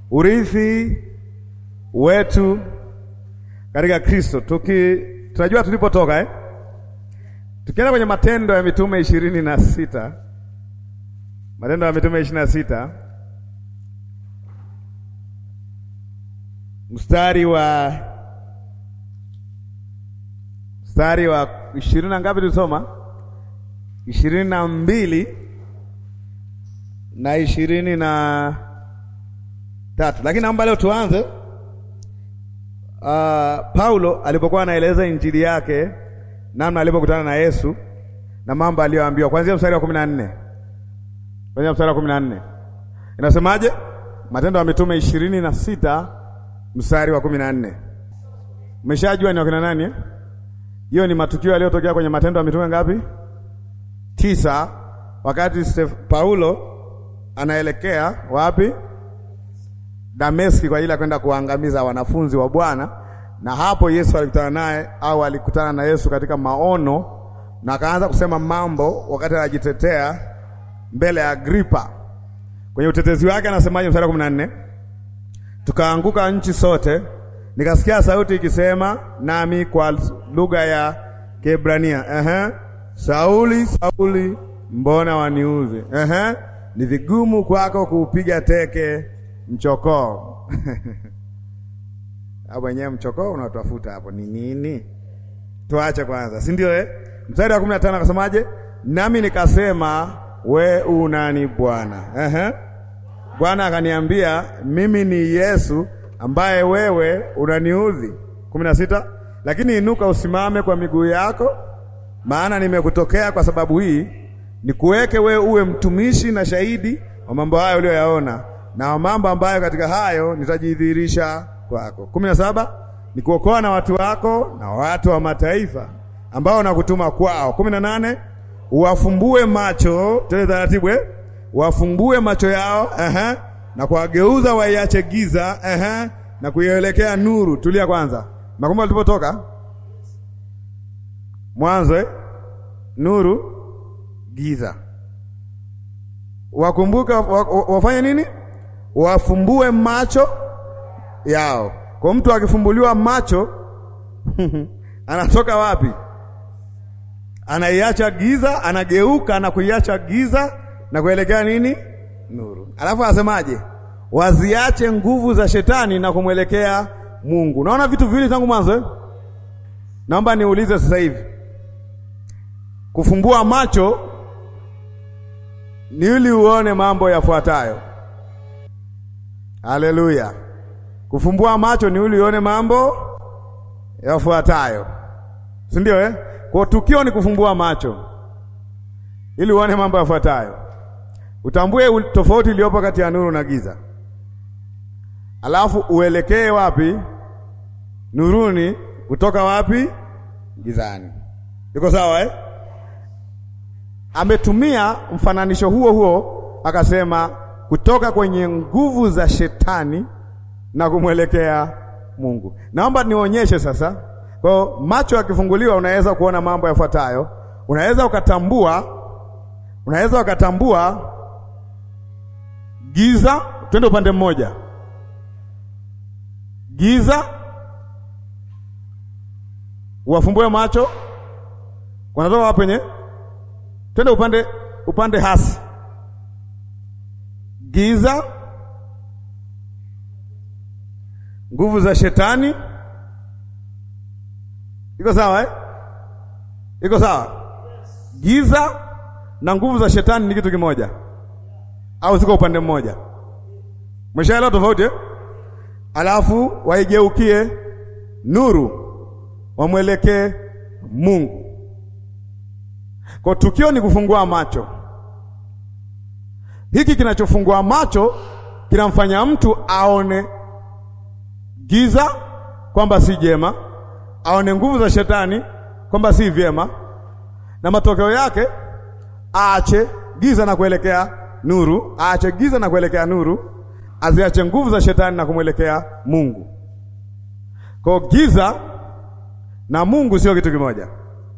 urithi wetu katika Kristo. Tuki tunajua tulipotoka eh? Tukienda kwenye Matendo ya Mitume ishirini na sita Matendo ya Mitume ishirini na sita mstari wa mstari wa ishirini na ngapi tulisoma? ishirini na mbili na ishirini na tatu, lakini naomba leo tuanze uh, Paulo alipokuwa anaeleza injili yake namna alipokutana na Yesu na mambo aliyoambiwa kuanzia mstari wa kumi na nne kuanzia mstari wa kumi na nne inasemaje? Matendo ya Mitume ishirini na sita mstari wa kumi na nne Umeshajua ni wakina nani eh? Hiyo ni matukio yaliyotokea kwenye Matendo ya Mitume ngapi? Tisa, wakati Stef Paulo anaelekea wapi? Dameski kwa ajili ya kwenda kuangamiza wanafunzi wa Bwana, na hapo Yesu alikutana naye au alikutana na Yesu katika maono, na akaanza kusema mambo wakati anajitetea mbele ya Agripa. Kwenye utetezi wake anasemaje? Mstari wa kumi na nne tukaanguka nchi sote, nikasikia sauti ikisema nami kwa lugha ya Kiebrania, ehe, Sauli, Sauli, mbona waniuzi? Ehe, ni vigumu kwako kuupiga teke mchokoo. Hapo wenyewe mchokoo unaotafuta hapo ni nini? Tuache kwanza, si ndio eh? Mstari wa kumi na tano akasemaje? Nami nikasema we unani Bwana? Ehe, Bwana akaniambia mimi ni Yesu ambaye wewe unaniudhi. kumi na sita lakini inuka usimame kwa miguu yako, maana nimekutokea kwa sababu hii, nikuweke wewe uwe mtumishi na shahidi wa mambo hayo uliyoyaona na wa mambo ambayo katika hayo nitajidhihirisha kwako. kumi na saba nikuokoa na watu wako na watu wa mataifa ambao nakutuma kwao. kumi na nane uwafumbue macho, tele taratibu eh? Wafumbue macho yao aha, na kuwageuza waiache giza aha, na kuielekea nuru. Tulia kwanza, nakumbuka tulipotoka mwanzo eh? Nuru giza, wakumbuka wa, wa, wafanye nini? Wafumbue macho yao. Kwa mtu akifumbuliwa macho anatoka wapi? Anaiacha giza, anageuka na kuiacha giza na kuelekea nini? Nuru. Alafu anasemaje? Waziache nguvu za shetani na kumwelekea Mungu. Naona vitu viwili tangu mwanzo eh? Naomba niulize sasa hivi, kufumbua macho ni ili uone mambo yafuatayo. Haleluya! Kufumbua macho ni ili uone mambo yafuatayo, si ndio eh? Kwa tukio ni kufumbua macho ili uone mambo yafuatayo, utambue tofauti iliyopo kati ya nuru na giza, alafu uelekee wapi? Nuruni. Kutoka wapi? Gizani. Iko sawa eh? Ametumia mfananisho huo huo akasema, kutoka kwenye nguvu za shetani na kumwelekea Mungu. Naomba nionyeshe sasa. Kwa macho yakifunguliwa, unaweza kuona mambo yafuatayo. Unaweza ukatambua unaweza ukatambua giza. Twende upande mmoja, giza, uwafumbue macho, wanatoka wapi? Penye twende upande upande hasi, giza, nguvu za shetani. Iko sawa eh? Iko sawa, giza na nguvu za shetani ni kitu kimoja au ziko upande mmoja? Umeshaelewa tofauti eh? Alafu waigeukie nuru, wamwelekee Mungu. Kwa tukio ni kufungua macho. Hiki kinachofungua macho kinamfanya mtu aone giza kwamba si jema, aone nguvu za shetani kwamba si vyema, na matokeo yake aache giza na kuelekea nuru, aache giza na kuelekea nuru, aziache nguvu za shetani na kumwelekea Mungu. Kwa giza na Mungu sio kitu kimoja.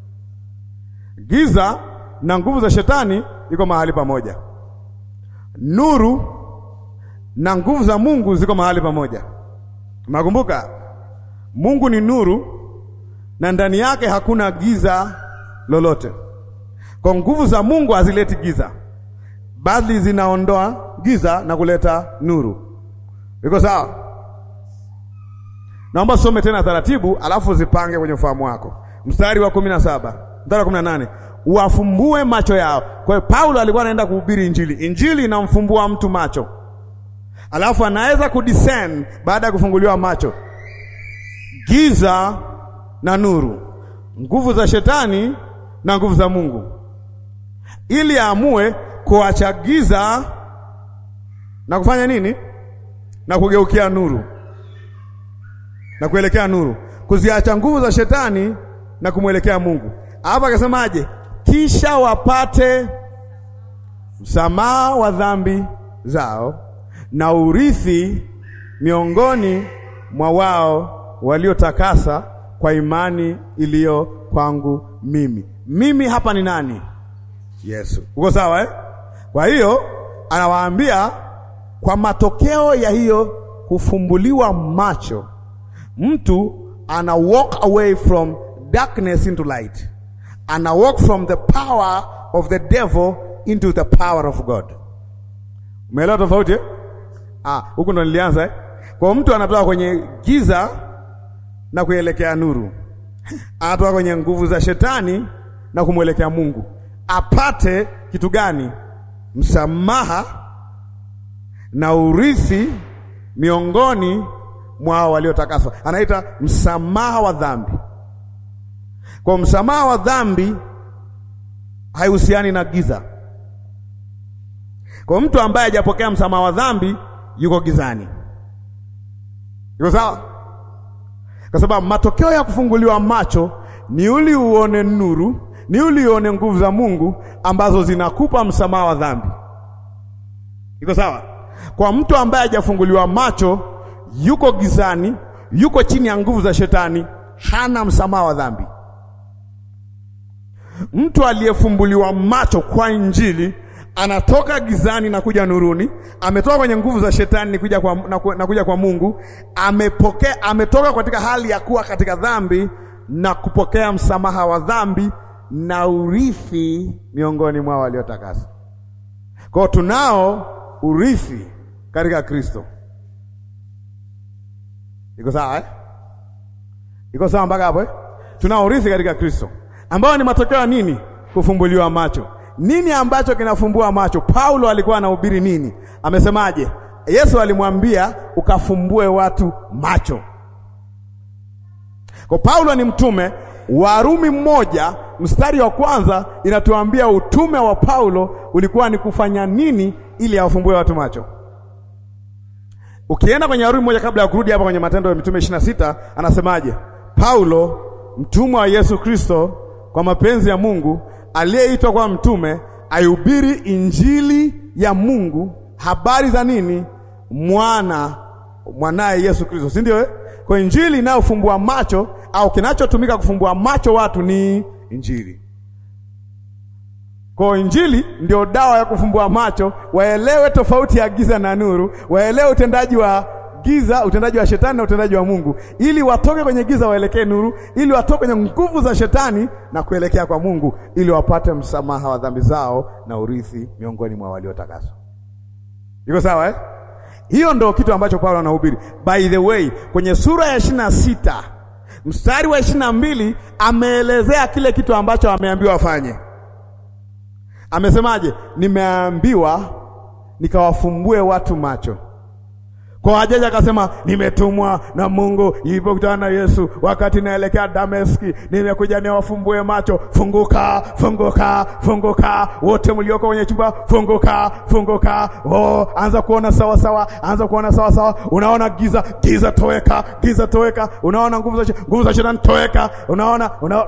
Giza na nguvu za shetani iko mahali pamoja. Nuru na nguvu za Mungu ziko mahali pamoja. Nakumbuka Mungu ni nuru na ndani yake hakuna giza lolote. Kwa nguvu za Mungu hazileti giza, bali zinaondoa giza na kuleta nuru. Iko sawa? Naomba some tena taratibu, alafu zipange kwenye ufahamu wako. Mstari wa kumi na saba mstari wa kumi na nane uwafumbue macho yao. Kwa hiyo Paulo alikuwa anaenda kuhubiri Injili. Injili inamfumbua mtu macho, alafu anaweza kudiscern baada ya kufunguliwa macho, giza na nuru, nguvu za shetani na nguvu za Mungu, ili aamue kuacha giza na kufanya nini? Na kugeukia nuru na kuelekea nuru, kuziacha nguvu za shetani na kumwelekea Mungu. Hapa akasemaje? Kisha wapate msamaha wa dhambi zao na urithi miongoni mwa wao waliotakasa kwa imani iliyo kwangu mimi. Mimi hapa ni nani? Yesu. Uko sawa eh? Kwa hiyo anawaambia kwa matokeo ya hiyo kufumbuliwa macho, mtu ana walk away from darkness into light, ana walk from the power of the devil into the power of God. Umeelewa tofauti eh? Ah, huku ndo nilianza eh? Kwa mtu anatoka kwenye giza na kuelekea nuru, anatoka kwenye nguvu za shetani na kumwelekea Mungu, apate kitu gani? Msamaha na urithi miongoni mwa waliotakaswa. Anaita msamaha wa dhambi. Kwa msamaha wa dhambi haihusiani na giza. Kwa mtu ambaye hajapokea msamaha wa dhambi yuko gizani. Yuko sawa? Kwa sababu matokeo ya kufunguliwa macho ni uli uone nuru, ni uli uone nguvu za Mungu ambazo zinakupa msamaha wa dhambi. Iko sawa? Kwa mtu ambaye hajafunguliwa macho, yuko gizani, yuko chini ya nguvu za shetani, hana msamaha wa dhambi. Mtu aliyefumbuliwa macho kwa Injili anatoka gizani na kuja nuruni, ametoka kwenye nguvu za shetani kuja kwa, na, ku, na kuja kwa Mungu, amepokea, ametoka katika hali ya kuwa katika dhambi na kupokea msamaha wa dhambi na urithi miongoni mwa waliotakasa. Kwa hiyo tunao urithi katika Kristo. Iko sawa eh? Iko sawa mpaka hapo eh? Tunao urithi katika Kristo ambao ni matokeo ya nini? Kufumbuliwa macho. Nini ambacho kinafumbua macho? Paulo alikuwa anahubiri nini? Amesemaje? Yesu alimwambia ukafumbue watu macho. Kwa Paulo ni mtume. Warumi mmoja mstari wa kwanza inatuambia utume wa Paulo ulikuwa ni kufanya nini ili awafumbue watu macho. Ukienda kwenye Warumi mmoja kabla ya kurudi hapa kwenye Matendo ya Mitume ishirini na sita anasemaje? Paulo mtumwa wa Yesu Kristo kwa mapenzi ya Mungu aliyeitwa kwa mtume aihubiri injili ya Mungu, habari za nini? Mwana mwanaye Yesu Kristo, si ndio? Kwa injili inayofumbua macho au kinachotumika kufumbua macho watu ni injili. Kwa injili ndio dawa ya kufumbua macho, waelewe tofauti ya giza na nuru, waelewe utendaji wa giza, utendaji wa shetani na utendaji wa Mungu, ili watoke kwenye giza waelekee nuru, ili watoke kwenye nguvu za shetani na kuelekea kwa Mungu, ili wapate msamaha wa dhambi zao na urithi miongoni mwa waliotakaswa. Iko sawa eh? Hiyo ndo kitu ambacho Paulo anahubiri. By the way, kwenye sura ya ishirini na sita mstari wa ishirini na mbili ameelezea kile kitu ambacho ameambiwa afanye. Amesemaje? Nimeambiwa nikawafumbue watu macho kwa hajaja akasema nimetumwa na Mungu ilipokutana na Yesu wakati naelekea Dameski, nimekuja niwafumbue macho. Funguka, funguka, funguka, wote mlioko kwenye chumba, funguka, funguka. Oh, anza kuona sawa sawa, anza kuona sawa sawa. Unaona giza, giza toweka, giza toweka. Unaona nguvu za nguvu za shetani toweka. Unaona, una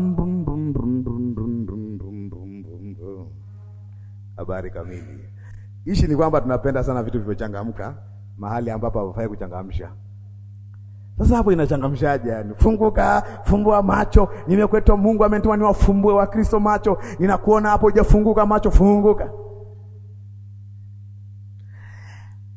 habari kamili. Ishi ni kwamba tunapenda sana vitu vilivyochangamka mahali ambapo hapafai kuchangamsha. Sasa hapo inachangamshaje? Yani funguka, fumbua macho, nimekwetwa. Mungu amenituma niwafumbue wa Kristo macho. Ninakuona hapo hujafunguka macho, funguka.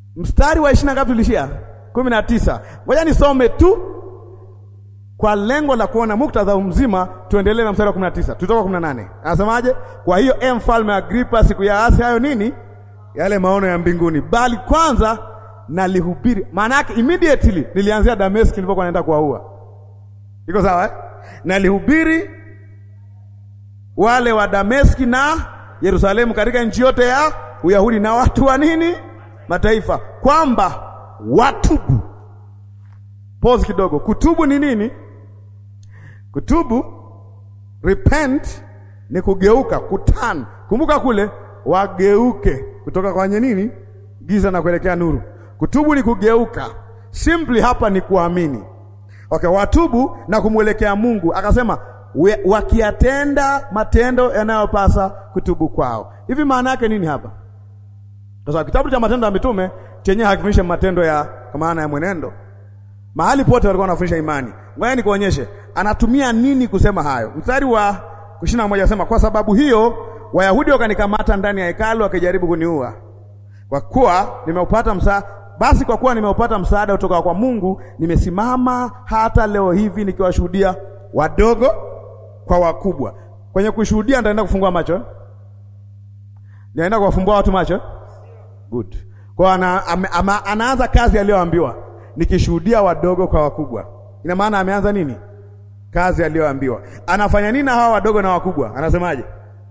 mstari wa ishirini na ngapi tulishia? kumi na tisa. Ngoja nisome tu kwa lengo la kuona muktadha mzima, tuendelee na mstari wa kumi na tisa tutoka kumi na nane. Anasemaje? Kwa hiyo e mfalme Agripa, siku ya asi hayo nini, yale maono ya mbinguni, bali kwanza nalihubiri. Maana yake immediately nilianzia Dameski nilipokuwa naenda kuwaua. Iko sawa eh? Nalihubiri wale wa Dameski na Yerusalemu katika nchi yote ya Uyahudi na watu wa nini mataifa, kwamba watubu. Pause kidogo. Kutubu ni nini? Kutubu, repent ni kugeuka, kutan. Kumbuka kule wageuke kutoka kwenye nini, giza na kuelekea nuru. Kutubu ni kugeuka, simply hapa ni kuamini. Okay, watubu na kumwelekea Mungu. Akasema wakiyatenda matendo yanayopasa kutubu kwao. Hivi maana yake nini hapa? Kwa sababu kitabu cha Matendo ya Mitume chenye hakifundishi matendo ya kwa maana ya mwenendo. Mahali pote walikuwa wanafundisha imani. Ngoja nikuonyeshe anatumia nini kusema hayo. Mstari wa ishirini na moja anasema kwa sababu hiyo Wayahudi wakanikamata ndani ya hekalu wakijaribu kuniua. Kwa kuwa nimeupata msa basi kwa kuwa nimeupata msaada kutoka kwa Mungu, nimesimama hata leo hivi nikiwashuhudia wadogo kwa wakubwa. Kwenye kushuhudia nitaenda kufungua macho. Nitaenda kuwafumbua watu macho. Good. Kwa ana, ama, anaanza kazi aliyoambiwa nikishuhudia wadogo kwa wakubwa. Ina maana ameanza nini? Kazi aliyoambiwa. Anafanya nini na hawa wadogo na wakubwa? Anasemaje?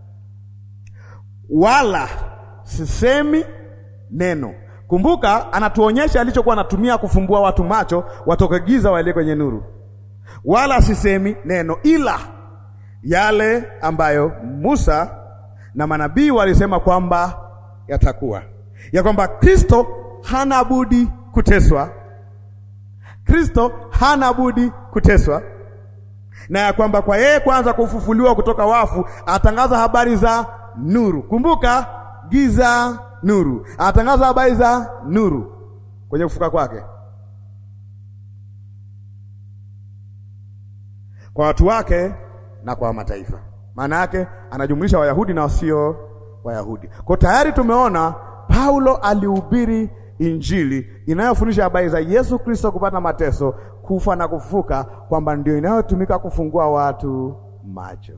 Wala sisemi neno. Kumbuka, anatuonyesha alichokuwa anatumia kufumbua watu macho watoke giza waelekee kwenye nuru. Wala sisemi neno ila yale ambayo Musa na manabii walisema kwamba yatakuwa, ya kwamba Kristo hana budi kuteswa, Kristo hana budi kuteswa, na ya kwamba kwa yeye kwanza kufufuliwa kutoka wafu atangaza habari za nuru. Kumbuka, giza nuru, atangaza habari za nuru kwenye kufuka kwake kwa watu wake na kwa mataifa. Maana yake anajumlisha Wayahudi na wasio Wayahudi. Kwa tayari tumeona Paulo alihubiri Injili inayofundisha habari za Yesu Kristo kupata mateso, kufa na kufufuka, kwamba ndio inayotumika kufungua watu macho.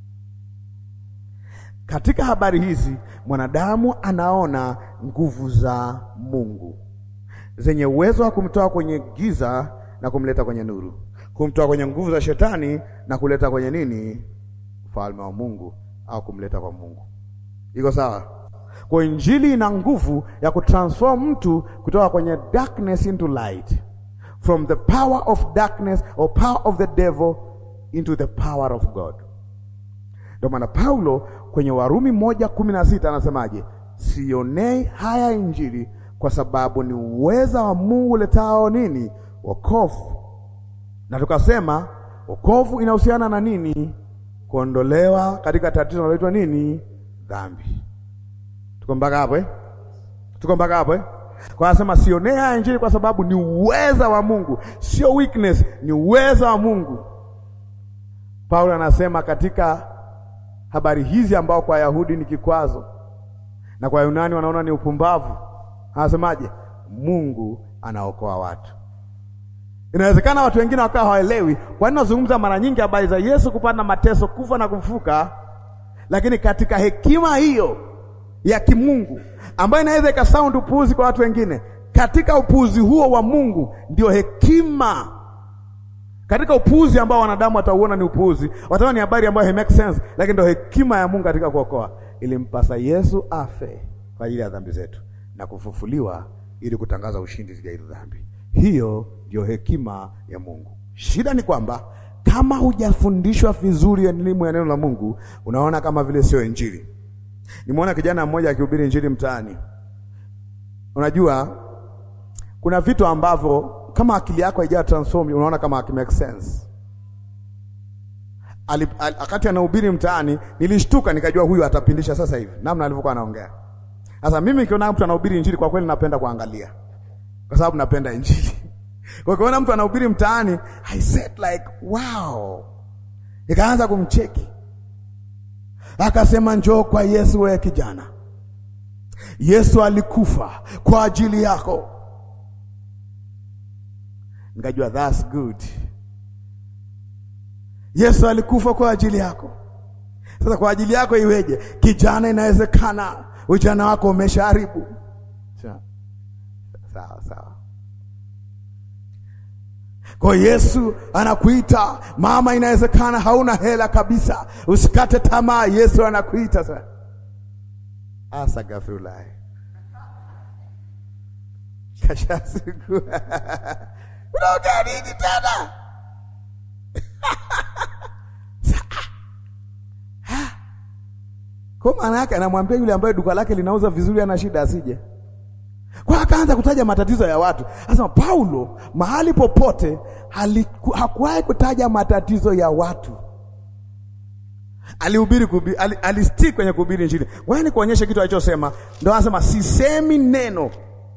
Katika habari hizi mwanadamu anaona nguvu za Mungu zenye uwezo wa kumtoa kwenye giza na kumleta kwenye nuru, kumtoa kwenye nguvu za shetani na kuleta kwenye nini? Ufalme wa Mungu au kumleta kwa Mungu. Iko sawa? Kwa injili ina nguvu ya kutransform mtu kutoka kwenye darkness into light, from the power of darkness or power of the devil into the power of God. Ndio maana Paulo kwenye Warumi moja kumi na sita anasemaje? Sionei haya injili kwa sababu ni uweza wa Mungu uletao nini? Wokovu. Na tukasema wokovu inahusiana na nini? Kuondolewa katika tatizo linaloitwa nini? Dhambi. Tuko mpaka hapo eh? Tuko mpaka hapo eh? Kwa anasema sionei haya injili kwa sababu ni uweza wa Mungu, sio weakness, ni uweza wa Mungu. Paulo anasema katika habari hizi ambao kwa Wayahudi ni kikwazo na kwa Yunani wanaona ni upumbavu, anasemaje? Mungu anaokoa watu. Inawezekana watu wengine wakawa hawaelewi kwa nini nazungumza mara nyingi habari za Yesu kupata mateso, kufa na kufufuka, lakini katika hekima hiyo ya kimungu ambayo inaweza ikasound upuuzi kwa watu wengine, katika upuuzi huo wa Mungu ndio hekima katika upuuzi ambao wanadamu watauona ni upuuzi, wataona ni habari ambayo make sense, lakini ndio hekima ya Mungu katika kuokoa. Ilimpasa Yesu afe kwa ajili ya dhambi zetu na kufufuliwa ili kutangaza ushindi dhidi ya hizo dhambi. Hiyo ndio hekima ya Mungu. Shida ni kwamba kama hujafundishwa vizuri elimu ya neno la Mungu, unaona kama vile sio injili. Nimeona kijana mmoja akihubiri injili mtaani. Unajua kuna vitu ambavyo kama akili yako haija transform unaona kama make sense. Ali, al, akati anahubiri mtaani nilishtuka nikajua huyu atapindisha sasa hivi namna alivyokuwa anaongea. Sasa mimi nikiona mtu anahubiri injili kwa kweli napenda kuangalia. Kwa sababu napenda injili. Kwa hiyo kuna mtu anahubiri mtaani I said like wow. Nikaanza kumcheki. Akasema njoo kwa Yesu wewe kijana. Yesu alikufa kwa ajili yako. Nikajua that's good. Yesu alikufa kwa ajili yako. Sasa kwa ajili yako iweje? Kijana, inawezekana ujana wako umeshaharibu. Sawa sawa. Kwa Yesu anakuita mama, inawezekana hauna hela kabisa, usikate tamaa. Yesu anakuita sasa. Asagafulai kashasiku unaongea nini tena? Kwa maana yake anamwambia yule ambaye duka lake linauza vizuri, ana shida asije kwa akaanza kutaja matatizo ya watu. Anasema Paulo mahali popote hakuwahi kutaja matatizo ya watu, alihubiri kuhubiri, alistick kwenye kuhubiri Injili. Ngoja nikuonyeshe kitu alichosema, ndio anasema sisemi neno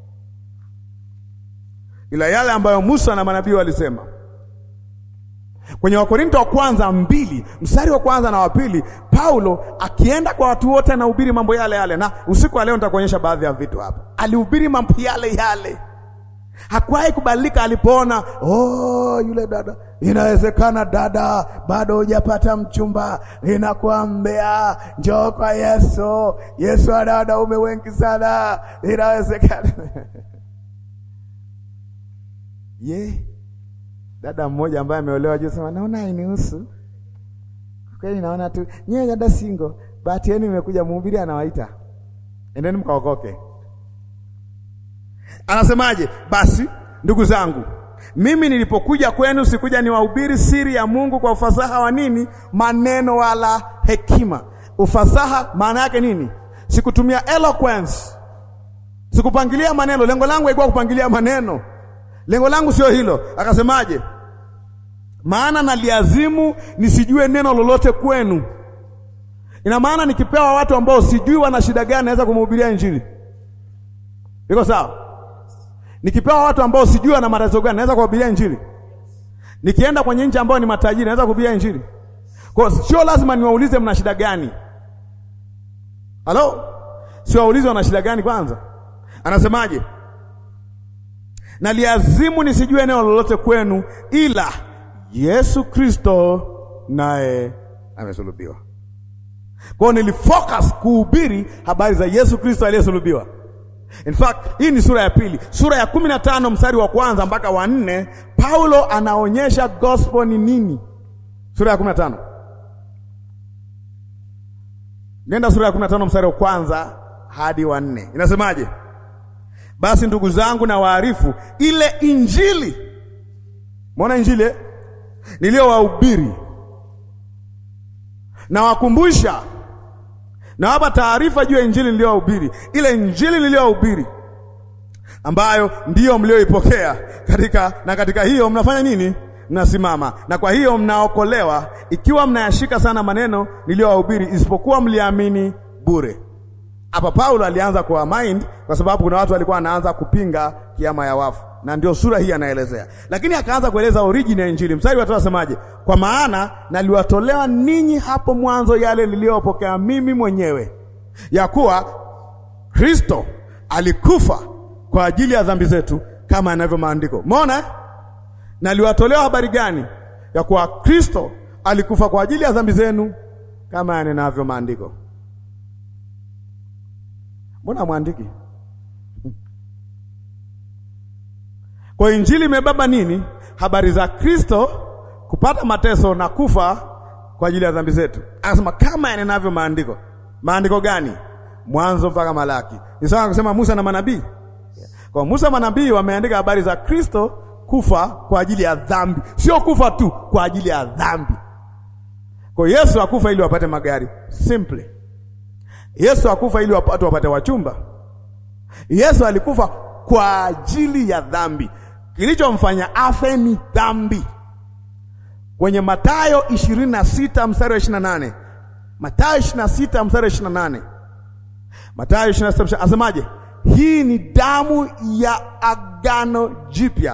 ila yale ambayo Musa na manabii walisema kwenye Wakorinto wa kwanza mbili mstari wa kwanza na wa pili, Paulo akienda kwa watu wote anahubiri mambo yale yale, na usiku wa leo nitakuonyesha baadhi ya vitu hapa. Alihubiri mambo yale yale, hakuwahi kubadilika. Alipoona oh, yule dada, inawezekana dada, bado hujapata mchumba, ninakuambia njoo kwa Yesu. Yesu ana wanaume wengi sana, inawezekana yeah. Dada mmoja ambaye ameolewa juu sema naona hainihusu. Kweli naona tu nyewe dada single, bahati yenu imekuja mhubiri anawaita. Endeni mkaokoke. Anasemaje? Basi ndugu zangu, mimi nilipokuja kwenu sikuja niwahubiri siri ya Mungu kwa ufasaha wa nini? Maneno wala hekima. Ufasaha maana yake nini? Sikutumia eloquence. Sikupangilia maneno. Lengo langu haikuwa kupangilia maneno. Lengo langu sio hilo. Akasemaje? Maana naliazimu nisijue neno lolote kwenu. Ina maana nikipewa watu ambao sijui wana shida gani, naweza kumhubiria Injili. Iko sawa? Nikipewa watu ambao sijui wana matatizo gani, naweza kuhubiria Injili. Nikienda kwenye nchi ambao ni matajiri, naweza kuhubiria Injili. Kwa hiyo sio lazima niwaulize mna shida gani. Halo? Sio waulize wana shida gani kwanza. Anasemaje? Naliazimu nisijue neno lolote kwenu ila Yesu Kristo naye amesulubiwa. Kwa hiyo nilifocus kuhubiri habari za Yesu Kristo aliyesulubiwa. In fact, hii ni sura ya pili, sura ya kumi na tano mstari wa kwanza mpaka wa nne. Paulo anaonyesha gospel ni nini. Sura ya kumi na tano nenda sura ya kumi na tano mstari wa kwanza hadi wa nne, inasemaje? Basi ndugu zangu, na waarifu ile injili, mwona injili niliyowahubiri, na wakumbusha na wapa taarifa juu ya injili niliyowahubiri, ile injili niliyowahubiri ambayo ndiyo mlioipokea katika, na katika hiyo mnafanya nini? Mnasimama, na kwa hiyo mnaokolewa, ikiwa mnayashika sana maneno niliyowahubiri, isipokuwa mliamini bure. Hapa Paulo alianza kwa mind kwa sababu kuna watu walikuwa wanaanza kupinga kiama ya wafu, na ndio sura hii anaelezea, lakini akaanza kueleza origin ya injili. Mstari wa tatu asemaje? Kwa maana naliwatolea ninyi hapo mwanzo yale niliyopokea mimi mwenyewe, ya kuwa Kristo alikufa kwa ajili ya dhambi zetu kama yanavyo maandiko. Umeona, naliwatolea habari gani? Ya kuwa Kristo alikufa kwa ajili ya dhambi zenu kama yanavyo maandiko. Mbona mwandiki? Kwa injili imebeba nini? Habari za Kristo kupata mateso na kufa kwa ajili ya dhambi zetu. Akasema kama yanavyo maandiko. Maandiko gani? Mwanzo mpaka Malaki. Ni sawa kusema Musa na manabii. Kwa Musa manabii wameandika habari za Kristo kufa kwa ajili ya dhambi, sio kufa tu, kwa ajili ya dhambi. Kwa Yesu akufa ili wapate magari, simply Yesu akufa ili watu wapate wachumba. Yesu alikufa kwa ajili ya dhambi. Kilichomfanya afe ni dhambi. Kwenye Mathayo ishirini na sita mstari wa ishirini na nane Mathayo ishirini na sita mstari wa ishirini na nane Mathayo ishirini na sita asemaje? Hii ni damu ya agano jipya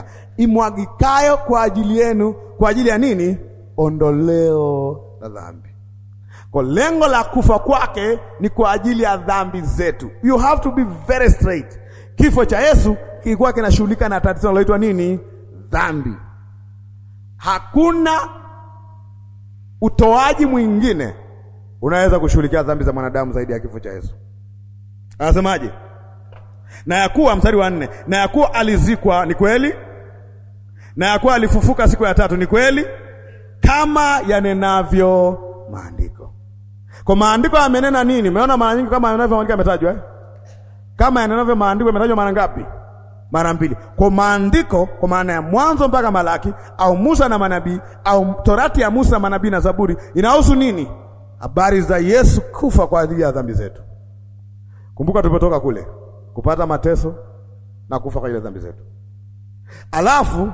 imwagikayo kwa ajili yenu, kwa ajili ya nini? Ondoleo la dhambi. Kwa lengo la kufa kwake ni kwa ajili ya dhambi zetu. You have to be very straight. Kifo cha Yesu kilikuwa kinashughulika na tatizo linaloitwa nini? Dhambi. Hakuna utoaji mwingine unaweza kushughulikia dhambi za mwanadamu zaidi ya kifo cha Yesu. Anasemaje? Na ya kuwa mstari wa nne, na ya kuwa alizikwa, ni kweli, na ya kuwa alifufuka siku ya tatu, ni kweli, kama yanenavyo maandiko. Kwa maandiko yamenena nini? Umeona mara nyingi kama yanavyo maandiko yametajwa eh? Kama yanavyo maandiko yametajwa mara ngapi? Mara mbili. Kwa maandiko, kwa maana ya Mwanzo mpaka Malaki au Musa na manabii au Torati ya Musa, manabii na Zaburi, inahusu nini? Habari za Yesu kufa kwa ajili ya dhambi zetu. Kumbuka tulipotoka kule kupata mateso na kufa kwa ajili ya dhambi zetu, alafu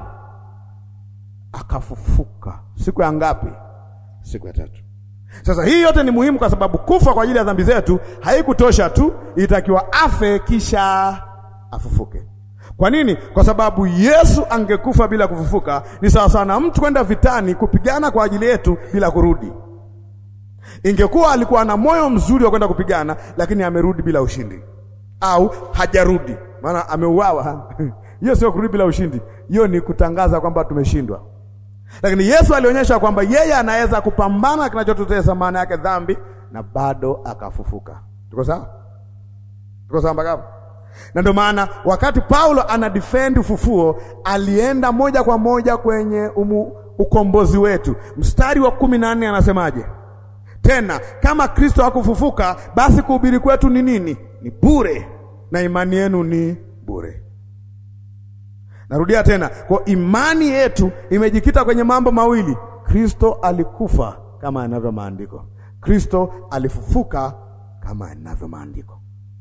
akafufuka siku ya ngapi? Siku ya tatu. Sasa hii yote ni muhimu kwa sababu kufa kwa ajili ya dhambi zetu haikutosha tu, ilitakiwa afe kisha afufuke. Kwa nini? Kwa sababu Yesu angekufa bila kufufuka ni sawa sawa na mtu kwenda vitani kupigana kwa ajili yetu bila kurudi. Ingekuwa alikuwa na moyo mzuri wa kwenda kupigana, lakini amerudi bila ushindi, au hajarudi, maana ameuawa. Hiyo sio kurudi bila ushindi, hiyo ni kutangaza kwamba tumeshindwa. Lakini Yesu alionyesha kwamba yeye anaweza kupambana kinachotutesa, maana yake dhambi, na bado akafufuka. Tuko sawa? Tuko sawa mpaka hapo? Na ndio maana wakati Paulo ana defend ufufuo, alienda moja kwa moja kwenye umu, ukombozi wetu. Mstari wa kumi na nne anasemaje? Tena kama Kristo hakufufuka, basi kuhubiri kwetu ni nini? Ni bure, na imani yenu ni bure. Narudia tena, kwa imani yetu imejikita kwenye mambo mawili. Kristo alikufa kama yanavyo maandiko, Kristo alifufuka kama yanavyo maandiko.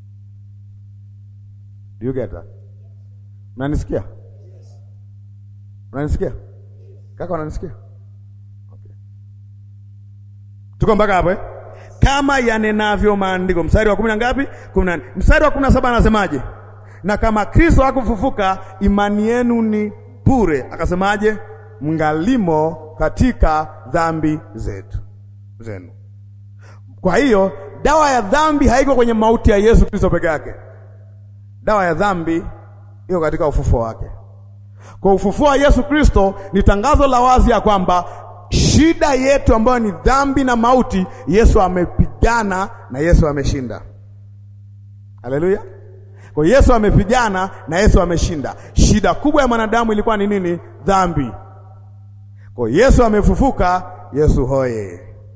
Do you get that? Unanisikia? Unanisikia? Kaka unanisikia? Okay. Tuko mpaka hapo eh? Kama yanenavyo maandiko, mstari wa kumi na ngapi? kumi na nne. Mstari wa kumi na saba anasemaje? Na kama Kristo hakufufuka imani yenu ni bure. Akasemaje? Mngalimo katika dhambi zetu zenu. Kwa hiyo dawa ya dhambi haiko kwenye mauti ya Yesu Kristo peke yake. Dawa ya dhambi iko katika ufufuo wake. Kwa ufufuo wa Yesu Kristo ni tangazo la wazi ya kwamba shida yetu ambayo ni dhambi na mauti, Yesu amepigana na Yesu ameshinda. Haleluya! Kwa Yesu amepigana na Yesu ameshinda. Shida kubwa ya mwanadamu ilikuwa ni nini? Dhambi. Kwa Yesu amefufuka, Yesu hoye.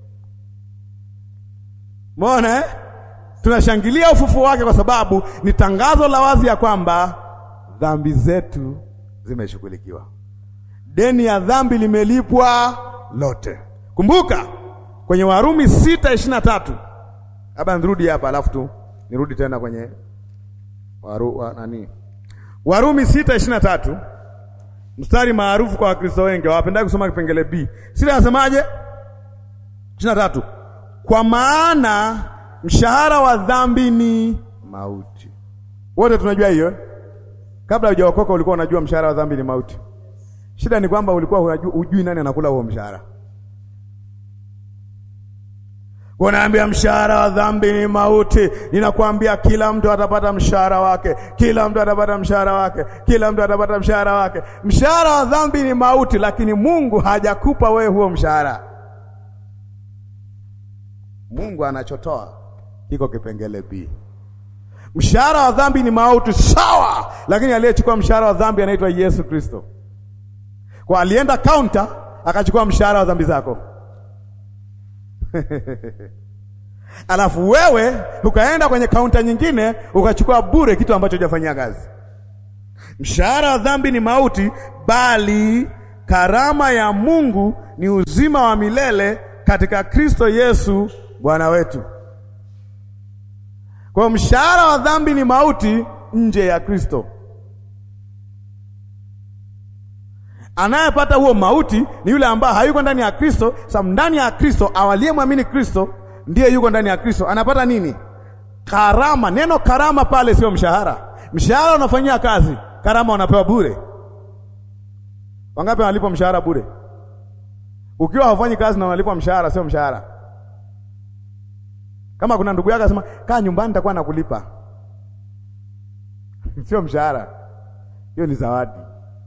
Umeona eh? Tunashangilia ufufuo wake kwa sababu ni tangazo la wazi ya kwamba dhambi zetu zimeshughulikiwa. Deni ya dhambi limelipwa lote. Kumbuka kwenye Warumi sita ishirini na tatu. Labda nirudi hapa alafu tu nirudi tena kwenye waru, wa, nani Warumi sita ishirini na tatu, mstari maarufu kwa Wakristo wengi hawapendagi kusoma kipengele B. Sita anasemaje? ishirini na tatu, kwa maana mshahara wa dhambi ni mauti. Wote tunajua hiyo. Kabla hujaokoka ulikuwa unajua mshahara wa dhambi ni mauti. Shida ni kwamba ulikuwa unajua, hujui nani anakula huo mshahara. Unaambia mshahara wa dhambi ni mauti. Ninakwambia kila mtu atapata mshahara wake, kila mtu atapata mshahara wake, kila mtu atapata mshahara wake. Mshahara wa dhambi ni mauti, lakini Mungu hajakupa wewe huo mshahara. Mungu anachotoa kiko kipengele B. Mshahara wa dhambi ni mauti, sawa, lakini aliyechukua mshahara wa dhambi anaitwa Yesu Kristo. Kwa alienda kaunta akachukua mshahara wa dhambi zako alafu wewe ukaenda kwenye kaunta nyingine ukachukua bure kitu ambacho hujafanyia kazi. Mshahara wa dhambi ni mauti, bali karama ya Mungu ni uzima wa milele katika Kristo Yesu Bwana wetu. Kwa mshahara wa dhambi ni mauti nje ya Kristo. Anayepata huo mauti ni yule ambaye hayuko ndani ya Kristo. Sababu ndani ya Kristo, awaliyemwamini Kristo ndiye yuko ndani ya Kristo. Anapata nini? Karama. Neno karama pale sio mshahara. Mshahara unafanyia kazi, karama unapewa bure. Wangapi wanalipwa mshahara bure? Ukiwa haufanyi kazi na unalipwa mshahara, sio mshahara. Kama kuna ndugu yake asema kaa nyumbani, nitakuwa nakulipa sio mshahara, hiyo ni zawadi.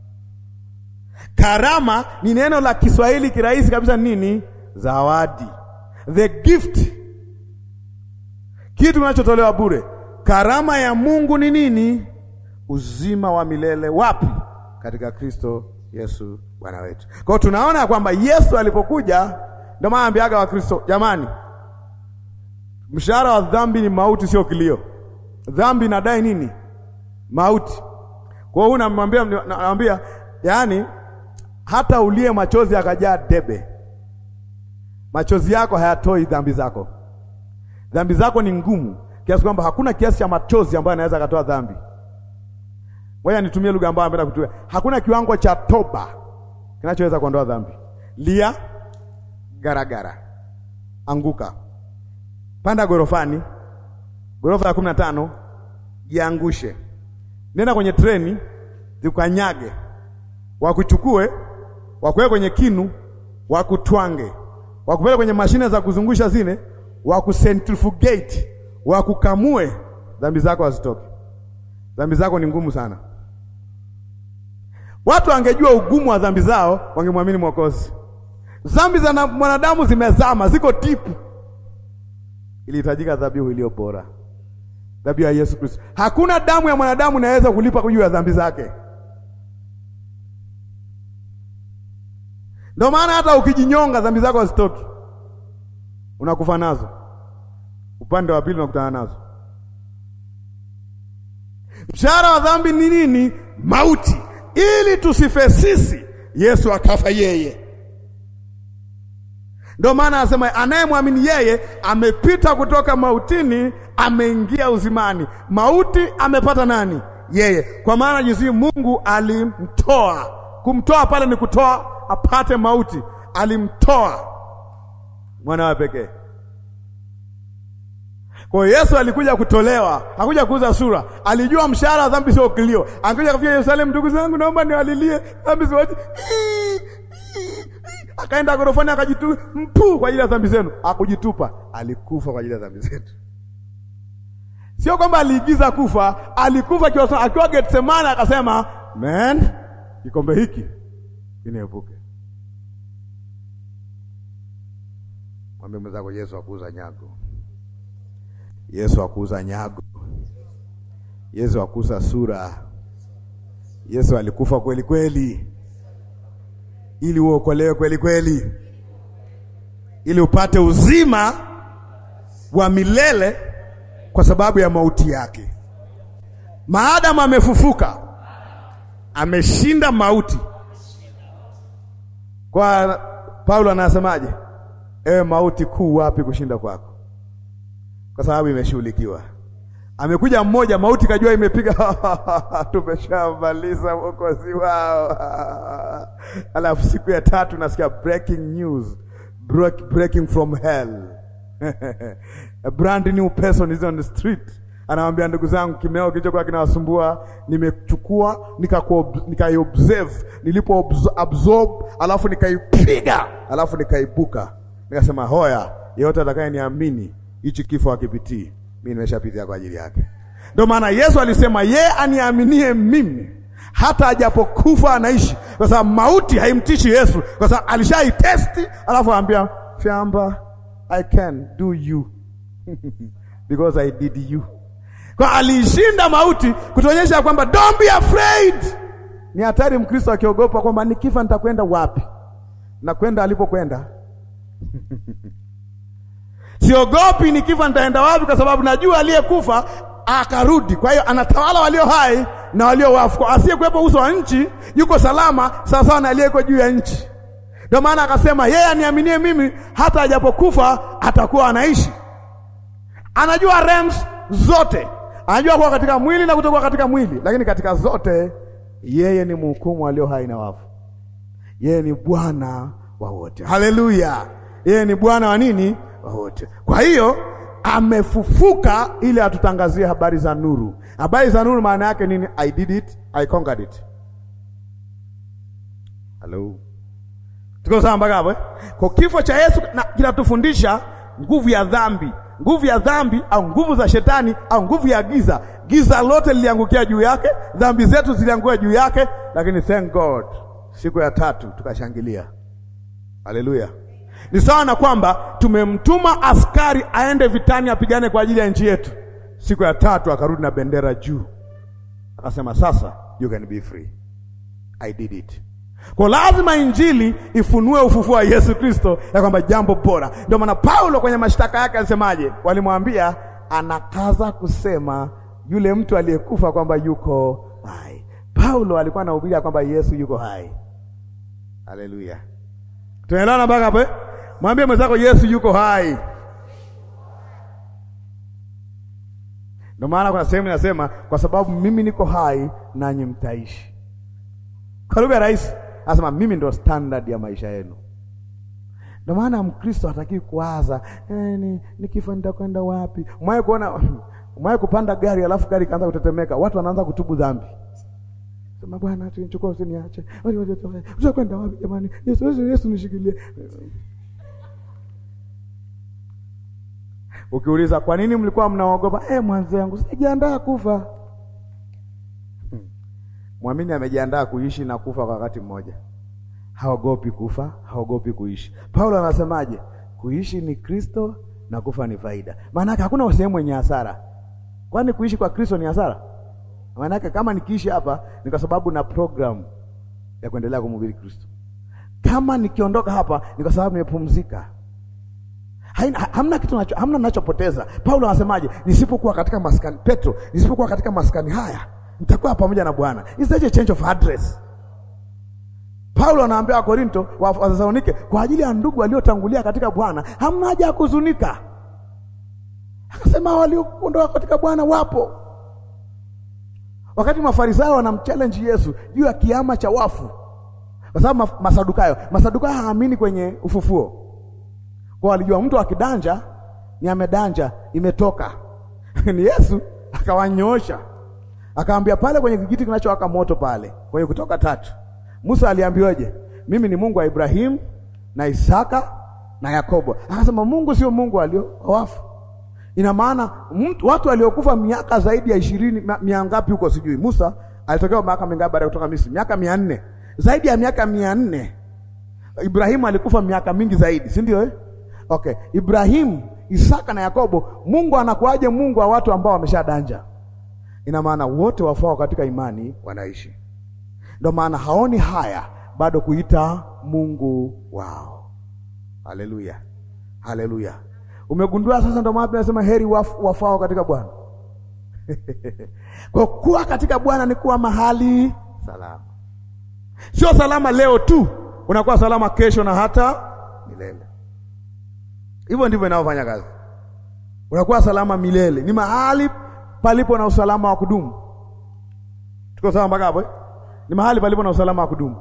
Karama ni neno la Kiswahili kirahisi kabisa, nini? Zawadi, the gift, kitu kinachotolewa bure. Karama ya Mungu ni nini? Uzima wa milele. Wapi? Katika Kristo Yesu Bwana wetu. Kwa hiyo tunaona kwamba Yesu alipokuja, ndio maana ambiaga Wakristo, jamani, mshahara wa dhambi ni mauti, sio kilio. Dhambi inadai nini? Mauti. Kwa hiyo namwambia, namwambia, yaani hata ulie machozi akajaa debe, machozi yako hayatoi dhambi zako. Dhambi zako ni ngumu kiasi kwamba hakuna kiasi cha machozi ambayo anaweza akatoa dhambi. Ngoja nitumie lugha ambayo napenda kutumia. Hakuna kiwango cha toba kinachoweza kuondoa dhambi. Lia, garagara, anguka, panda gorofani, gorofa ya kumi na tano, jiangushe, nenda kwenye treni, zikanyage, wakuchukue, wakuweke kwenye kinu, wakutwange, wakupeleke kwenye mashine za kuzungusha zile, wakucentrifugate, wakukamue, dhambi zako hazitoke. Dhambi zako ni ngumu sana. Watu wangejua ugumu wa dhambi zao, wangemwamini Mwokozi. Dhambi za mwanadamu zimezama, ziko tipu. Ilihitajika dhabihu iliyo bora, dhabihu ya Yesu Kristo. Hakuna damu ya mwanadamu inaweza kulipa juu ya dhambi zake. Ndio maana hata ukijinyonga dhambi zako hazitoki, unakufa nazo. Upande wa pili unakutana nazo. Mshahara wa dhambi ni nini? Mauti. Ili tusife sisi, Yesu akafa yeye. Ndio maana anasema anayemwamini yeye amepita kutoka mautini, ameingia uzimani. Mauti amepata nani? Yeye. Kwa maana jinsi Mungu alimtoa, kumtoa pale ni kutoa apate mauti, alimtoa mwana wa pekee. Kwa hiyo Yesu alikuja kutolewa, hakuja kuuza sura. Alijua mshahara wa dhambi sio kilio. Angekuja kufika Yerusalemu, ndugu zangu, naomba niwalilie dhambi zote. Akaenda gorofani akajitu mpu kwa ajili ya dhambi zenu. Hakujitupa, alikufa kwa ajili ya dhambi zetu. Sio kwamba aliigiza kufa, alikufa akiwa akiwa Getsemane, akasema man, kikombe hiki kiniepuke. Mwambie mwenzako, Yesu akuuza nyago Yesu akuuza nyago. Yesu akuuza sura. Yesu alikufa kweli kweli, ili uokolewe kweli kweli, ili upate uzima wa milele kwa sababu ya mauti yake. Maadamu amefufuka, ameshinda mauti. Kwa Paulo anasemaje? Ewe mauti, kuu wapi kushinda kwako? Kwa sababu imeshughulikiwa. Amekuja mmoja, mauti kajua imepiga, tumeshamaliza mwokozi wao. Alafu siku ya tatu nasikia breaking news, Break, breaking from hell a brand new person is on the street. Anawambia, ndugu zangu, kimeo kilichokuwa kinawasumbua nimechukua, nikaiobserve, nilipo absorb, alafu nikaipiga, alafu nikaibuka, nikasema hoya, yeyote atakaye niamini hichi kifo hakipitii, mimi nimeshapitia kwa ajili yake. Ndio maana Yesu alisema yeye aniaminie mimi hata ajapokufa anaishi, kwa sababu mauti haimtishi Yesu, kwa sababu alishaitesti, alafu aambia fyamba, I can do you because I did you. Kwa aliishinda mauti, kutuonyesha kwamba don't be afraid. Ni hatari Mkristo akiogopa kwamba nikifa nitakwenda wapi, na kwenda alipokwenda Siogopi nikifa nitaenda wapi, kwa sababu najua aliyekufa akarudi. Kwa hiyo anatawala walio hai na walio wafu. Asiyekuwepo uso wa nchi yuko salama sawa sawa na aliyeko juu ya nchi. Ndio maana akasema yeye aniaminie mimi, hata ajapokufa atakuwa anaishi. Anajua realms zote, anajua kuwa katika mwili na kutokuwa katika mwili, lakini katika zote yeye ni mhukumu walio hai na wafu. Yeye ni Bwana wa wote. Haleluya! Yeye ni Bwana wa nini? wote. Kwa hiyo amefufuka ili atutangazie habari za nuru. Habari za nuru maana yake nini? I did it, I conquered it. Hello. Tuko sawa mpaka hapo eh? Kwa kifo cha Yesu kinatufundisha nguvu ya dhambi, nguvu ya dhambi au nguvu za shetani au nguvu ya giza. Giza lote liliangukia juu yake, dhambi zetu ziliangukia juu yake, lakini thank God, siku ya tatu tukashangilia. Haleluya! Ni sawa na kwamba tumemtuma askari aende vitani apigane kwa ajili ya nchi yetu. Siku ya tatu akarudi na bendera juu, akasema sasa, you can be free, I did it. Kwa lazima injili ifunue ufufuo wa Yesu Kristo, ya kwamba jambo bora. Ndio maana Paulo kwenye mashtaka yake alisemaje? Walimwambia anakaza kusema yule mtu aliyekufa kwamba yuko hai. Paulo alikuwa anahubiria kwamba Yesu yuko hai. Haleluya, tunaelewana mpaka hapo? Mwambie mwenzako Yesu yuko hai. Ndio maana kuna sehemu inasema kwa sababu mimi niko hai nanyi mtaishi. Kwa lugha rahisi anasema mimi ndo standard ya maisha yenu. Ndio maana Mkristo hataki kuwaza eh, ni nikifa nitakwenda wapi? Umewahi kuona umewahi kupanda gari alafu gari kaanza kutetemeka, watu wanaanza kutubu dhambi. Sema Bwana, chukua usiniache. Utakwenda wapi jamani? Yesu, Yesu, Yesu nishikilie. Ukiuliza kwa nini mlikuwa mnaogopa? Eh, mwanzangu sijiandaa kufa. Hmm. Mwamini amejiandaa kuishi na kufa kwa wakati mmoja. Haogopi kufa, haogopi kuishi. Paulo anasemaje? Kuishi ni Kristo na kufa ni faida. Maana yake hakuna sehemu yenye hasara. Kwani kuishi kwa Kristo ni hasara? Maana yake kama nikiishi hapa ni kwa sababu na program ya kuendelea kumhubiri Kristo. Kama nikiondoka hapa ni kwa sababu nimepumzika. Haina, hamna kitu nacho, hamna ninachopoteza. Paulo anasemaje? Nisipokuwa katika maskani Petro, nisipokuwa katika maskani haya nitakuwa pamoja na Bwana. Is that a change of address? Paulo anaambia Wakorinto wa Wathesalonike, kwa ajili ya ndugu waliotangulia katika Bwana hamna haja ya kuzunika. Akasema walioondoka katika Bwana wapo. Wakati Mafarisayo wanamchallenge Yesu juu ya kiama cha wafu, kwa sababu Masadukayo, Masadukayo haamini kwenye ufufuo kwa walijua mtu akidanja ni amedanja, imetoka ni Yesu akawanyoosha, akaambia pale kwenye kijiti kinachowaka moto pale kwenye Kutoka tatu, Musa aliambiwaje? Mimi ni Mungu wa Ibrahimu na Isaka na Yakobo. Akasema Mungu sio Mungu walio wafu. Ina maana watu waliokufa miaka zaidi ya ishirini, mia ngapi huko sijui. Musa alitokea miaka mingapi baada ya kutoka Misri? Miaka mia nne, zaidi ya miaka mia nne. Ibrahimu alikufa miaka mingi zaidi, si ndio eh? Okay, Ibrahimu, Isaka na Yakobo, Mungu anakuaje Mungu wa watu ambao wameshadanja? Ina maana wote wafao katika imani wanaishi. Ndio maana haoni haya bado kuita Mungu wao. Haleluya, haleluya. Umegundua sasa? Ndio maana tunasema heri waf, wafao katika Bwana. Kwa kuwa katika Bwana ni kuwa mahali salama, sio salama leo tu, unakuwa salama kesho na hata milele. Hivyo ndivyo inavyofanya kazi. Unakuwa salama milele, ni mahali palipo na usalama wa kudumu. Tuko sawa mpaka hapo? Ni mahali palipo na usalama wa kudumu.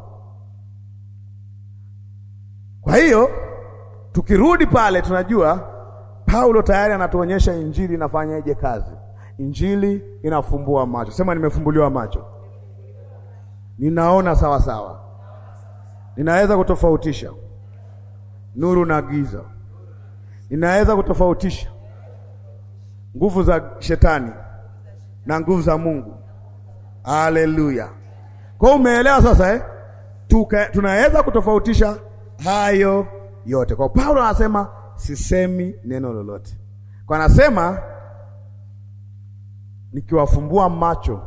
Kwa hiyo tukirudi pale, tunajua Paulo tayari anatuonyesha injili inafanyaje kazi. Injili inafumbua macho. Sema, nimefumbuliwa macho, ninaona sawa sawa, ninaweza kutofautisha nuru na giza ninaweza kutofautisha nguvu za shetani na nguvu za Mungu. Haleluya! Kwa hiyo umeelewa sasa eh? Tuka, tunaweza kutofautisha hayo yote. Kwa Paulo anasema sisemi neno lolote, kwa anasema nikiwafumbua macho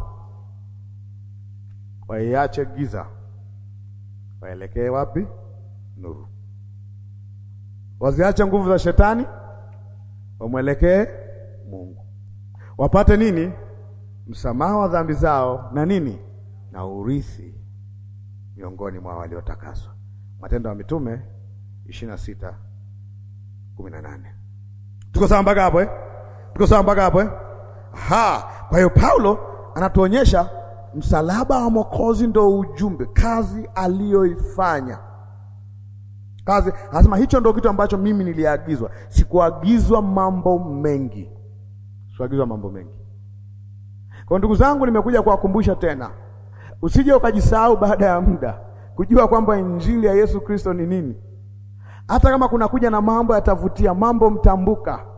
waiache giza, waelekee wapi? Nuru waziache nguvu za shetani wamwelekee Mungu, wapate nini? Msamaha wa dhambi zao na nini? Na urithi miongoni mwa waliotakaswa. Matendo ya Mitume ishirini na sita kumi na nane. Tuko sawa mpaka hapo eh? Tuko sawa mpaka hapo eh? Ha, kwa hiyo Paulo anatuonyesha msalaba wa Mwokozi ndio ujumbe, kazi aliyoifanya kazi anasema hicho ndio kitu ambacho mimi niliagizwa. Sikuagizwa mambo mengi, sikuagizwa mambo mengi. Kwa ndugu zangu, nimekuja kuwakumbusha tena, usije ukajisahau baada ya muda kujua kwamba injili ya Yesu Kristo ni nini. Hata kama kuna kuja na mambo yatavutia, mambo mtambuka,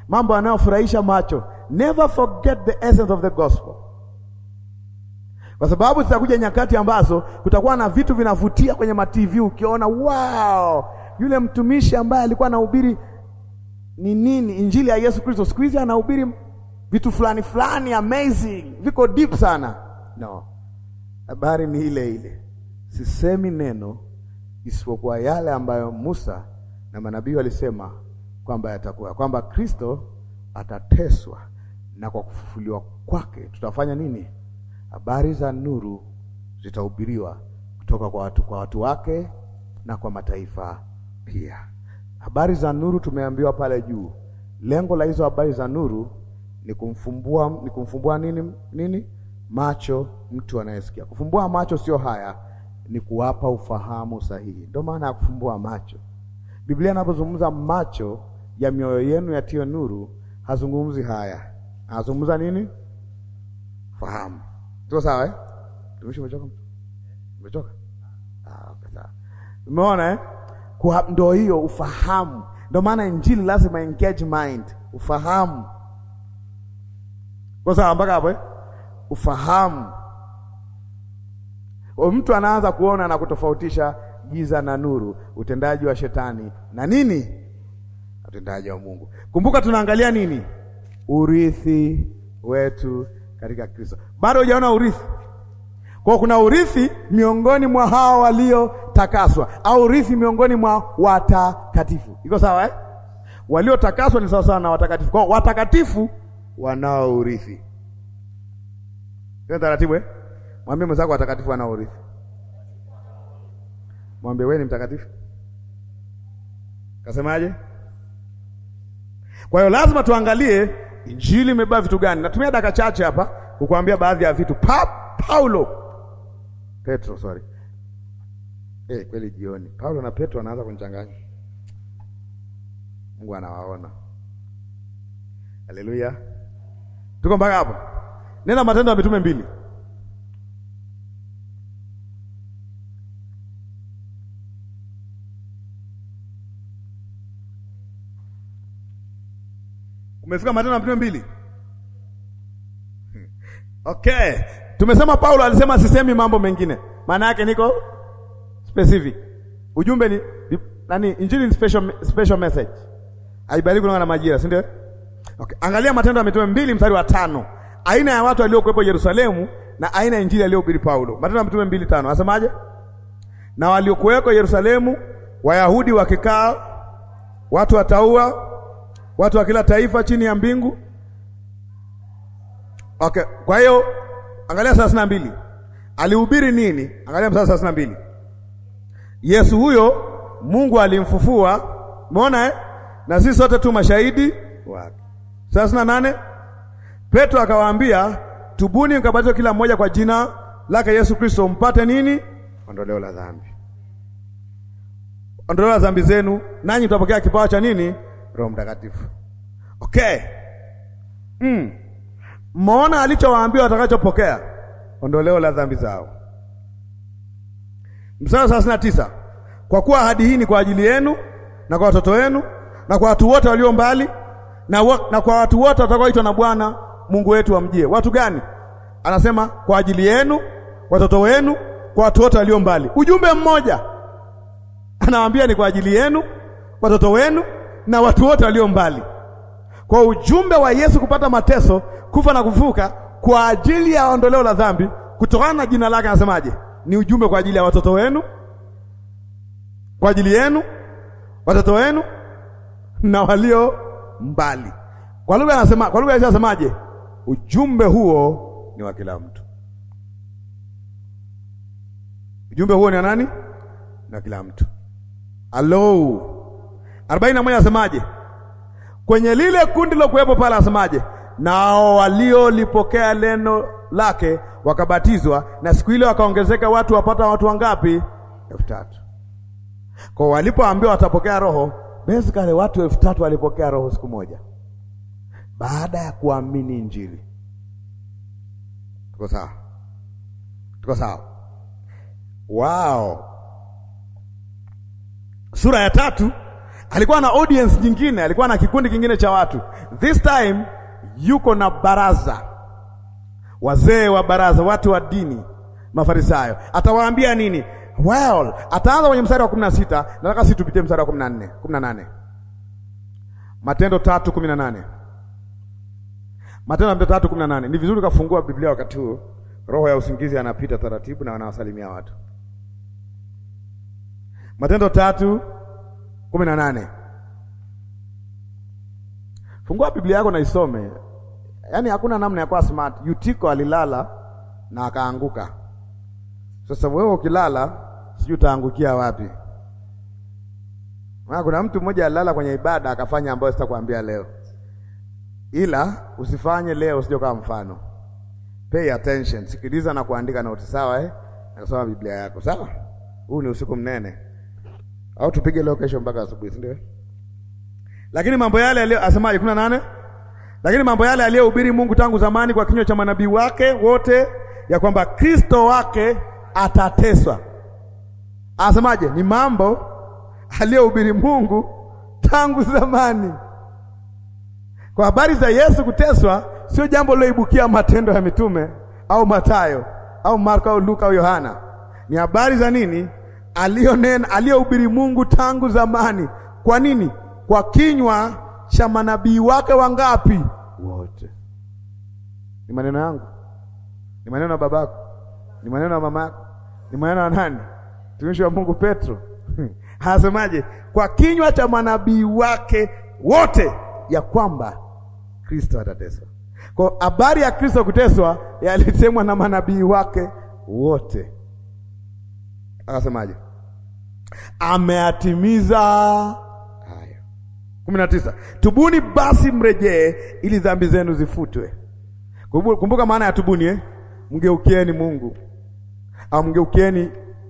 mambo yanayofurahisha macho. Never forget the essence of the gospel, kwa sababu zitakuja nyakati ambazo kutakuwa na vitu vinavutia kwenye matv, ukiona wow, yule mtumishi ambaye alikuwa anahubiri ni nini, injili ya Yesu Kristo, siku hizi anahubiri vitu fulani fulani amazing, viko deep sana. No, habari ni ile ile. Sisemi neno isipokuwa yale ambayo Musa na manabii walisema kwamba yatakuwa, kwamba Kristo atateswa na kwa kufufuliwa kwake tutafanya nini? Habari za nuru zitahubiriwa kutoka kwa watu, kwa watu wake na kwa mataifa pia. Habari za nuru tumeambiwa pale juu. Lengo la hizo habari za nuru ni kumfumbua, ni kumfumbua nini nini macho mtu anayesikia. Kufumbua macho sio haya, ni kuwapa ufahamu sahihi. Ndio maana ya kufumbua macho. Biblia inapozungumza macho ya mioyo yenu yatiyo nuru, hazungumzi haya, anazungumza nini? Fahamu. Tuko sawa eh? Tumishi, umechoka? Umechoka? Ah, okay, sawa. Umeona eh? Kwa ndo hiyo ufahamu. Ndio maana injili lazima engage mind, ufahamu. Kwa sawa mpaka hapo eh? Ufahamu. O, mtu anaanza kuona na kutofautisha giza na nuru, utendaji wa shetani na nini, utendaji wa Mungu. Kumbuka tunaangalia nini? Urithi wetu katika Kristo. Bado hujaona urithi. Kwa kuna urithi miongoni mwa hao waliotakaswa, au urithi miongoni mwa watakatifu. Iko sawa eh? Waliotakaswa ni sawa sawa na watakatifu. Kwa watakatifu wanao urithi. Ndio taratibu eh? Mwambie mwenzako watakatifu wanao urithi. Mwambie wewe ni mtakatifu. Kasemaje? Kwa hiyo lazima tuangalie injili imebeba vitu gani. Natumia dakika chache hapa kukuambia baadhi ya vitu. Pa, Paulo Petro, sorry. Eh, kweli jioni Paulo na Petro wanaanza kunichanganya. Mungu anawaona. Haleluya. Tuko mpaka hapo. Nenda Matendo ya Mitume mbili. Umefika Matendo ya Mitume mbili? Okay. Tumesema Paulo alisema sisemi mambo mengine. Maana yake niko specific. Ujumbe ni nani? Injili ni special, special message. Haibariki kulingana na majira, si ndio? Okay. Angalia Matendo ya Mitume mbili mstari wa tano. Aina ya watu waliokuwepo Yerusalemu na aina ya injili aliyohubiri Paulo. Matendo ya Mitume mbili tano. Anasemaje? Na waliokuweko Yerusalemu Wayahudi wakikaa, watu wataua, watu wa kila taifa chini ya mbingu. Okay, kwa hiyo angalia thelathini na mbili alihubiri nini? Angalia mstari thelathini na mbili Yesu huyo Mungu alimfufua, umeona eh? na sisi sote tu mashahidi wake. thelathini na nane Petro akawaambia, tubuni mkabatizwe kila mmoja kwa jina lake Yesu Kristo mpate nini? Ondoleo la dhambi, ondoleo la dhambi zenu, nanyi mtapokea kipawa cha nini? Roho Mtakatifu. Okay, mm. Mmeona alichowaambia watakachopokea ondoleo la dhambi zao. Mstari thelathini na tisa kwa kuwa ahadi hii ni kwa ajili yenu na kwa watoto wenu na kwa watu wote walio mbali na, wa, na kwa watu wote watakaoitwa na Bwana Mungu wetu wamjie. Watu gani? Anasema kwa ajili yenu, watoto wenu, kwa watu wote walio mbali. Ujumbe mmoja anawaambia ni kwa ajili yenu, watoto wenu na watu wote walio mbali. Kwa ujumbe wa Yesu kupata mateso, kufa na kufuka kwa ajili ya ondoleo la dhambi kutokana na jina lake, anasemaje? Ni ujumbe kwa ajili ya watoto wenu, kwa ajili yenu, watoto wenu na walio mbali. Kwa lugha anasema, kwa lugha ya anasemaje? Ujumbe huo ni wa kila mtu. Ujumbe huo ni wa nani? Ni wa kila mtu. Alo, arobaini na moja anasemaje? Kwenye lile kundi lilokuwepo pale anasemaje? Nao waliolipokea neno lake wakabatizwa, na siku ile wakaongezeka watu wapata watu wangapi? elfu tatu. Kwa walipoambiwa watapokea Roho, basically watu elfu tatu walipokea Roho siku moja baada ya kuamini Injili. Tuko sawa? Tuko sawa? Wow. Sura ya tatu alikuwa na audience nyingine, alikuwa na kikundi kingine cha watu. This time yuko na baraza, wazee wa baraza, watu wa dini, Mafarisayo. Atawaambia nini? Well, ataanza kwenye mstari wa kumi na sita. Nataka sisi tupitie mstari wa kumi na nne kumi na nane Matendo tatu kumi na nane Matendo tatu kumi na nane Ni vizuri kafungua Biblia wakati huu, roho ya usingizi anapita taratibu na wanawasalimia watu. Matendo tatu kumi na nane Fungua Biblia yako na isome. Yaani hakuna namna ya kuwa smart. Yutiko alilala na akaanguka. Sasa wewe ukilala, sijui utaangukia wapi? Maana kuna mtu mmoja alilala kwenye ibada akafanya ambayo sitakwambia leo, ila usifanye leo, usije kama mfano. Pay attention, sikiliza na kuandika noti, sawa eh? Na kusoma Biblia yako, sawa. Huu ni usiku mnene, au tupige leo kesho mpaka asubuhi, si ndio? Lakini mambo yale aliyo asemaje? kumi na nane lakini mambo yale aliyohubiri Mungu tangu zamani kwa kinywa cha manabii wake wote, ya kwamba Kristo wake atateswa. Asemaje? Ni mambo aliyohubiri Mungu tangu zamani. Kwa habari za Yesu kuteswa, sio jambo liloibukia Matendo ya Mitume au Mathayo au Marko au Luka au Yohana. Ni habari za nini? Aliyonena, aliyohubiri Mungu tangu zamani. Kwa nini? Kwa kinywa cha manabii wake wangapi? Wote. Ni maneno yangu? Ni maneno ya babako? Ni maneno ya mamako? Ni maneno ya nani? Mtumishi wa Mungu Petro anasemaje? Kwa kinywa cha manabii wake wote, ya kwamba Kristo atateswa. Kwa habari ya Kristo kuteswa yalisemwa na manabii wake wote. Akasemaje? Ameatimiza haya. kumi na tisa, tubuni basi mrejee, ili dhambi zenu zifutwe. Kumbuka maana ya tubuni eh? Mgeukieni Mungu au mgeukieni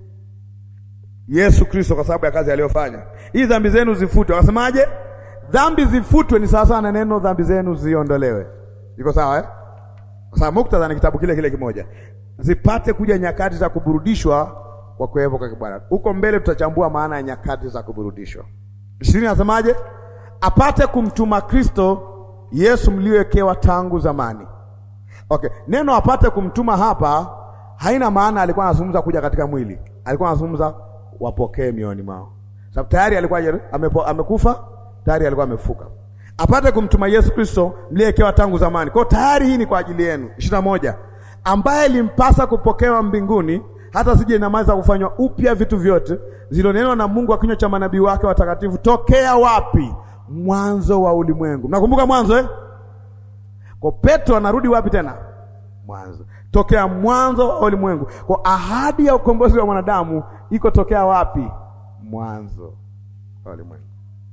Yesu Kristo kwa sababu ya kazi aliyofanya, ili dhambi zenu zifutwe. Akasemaje? Dhambi zifutwe ni sawasawa na neno dhambi zenu ziondolewe. Iko sawa eh? Kwa sababu muktadha ni kitabu kile kile kimoja, zipate kuja nyakati za kuburudishwa kwa kuwepo kwa Bwana. Huko mbele tutachambua maana ya nyakati za kuburudishwa. ishirini nasemaje? Apate kumtuma Kristo Yesu mliowekewa tangu zamani. Okay, neno apate kumtuma hapa haina maana alikuwa anazungumza kuja katika mwili, alikuwa anazungumza wapokee mioni mwao, sababu tayari alikuwa amepo, amekufa tayari alikuwa amefuka. Apate kumtuma Yesu Kristo mliyewekewa tangu zamani. Kwa tayari hii ni kwa ajili yenu. ishirini na moja ambaye limpasa kupokewa mbinguni hata sije inamaliza kufanywa upya vitu vyote zilionenwa na Mungu wa kinywa cha manabii wake watakatifu tokea wapi? Mwanzo wa ulimwengu. Mnakumbuka mwanzo eh? Kwa Petro anarudi wapi tena? Mwanzo, tokea mwanzo wa ulimwengu. Kwa ahadi ya ukombozi wa mwanadamu iko tokea wapi? Mwanzo wa ulimwengu.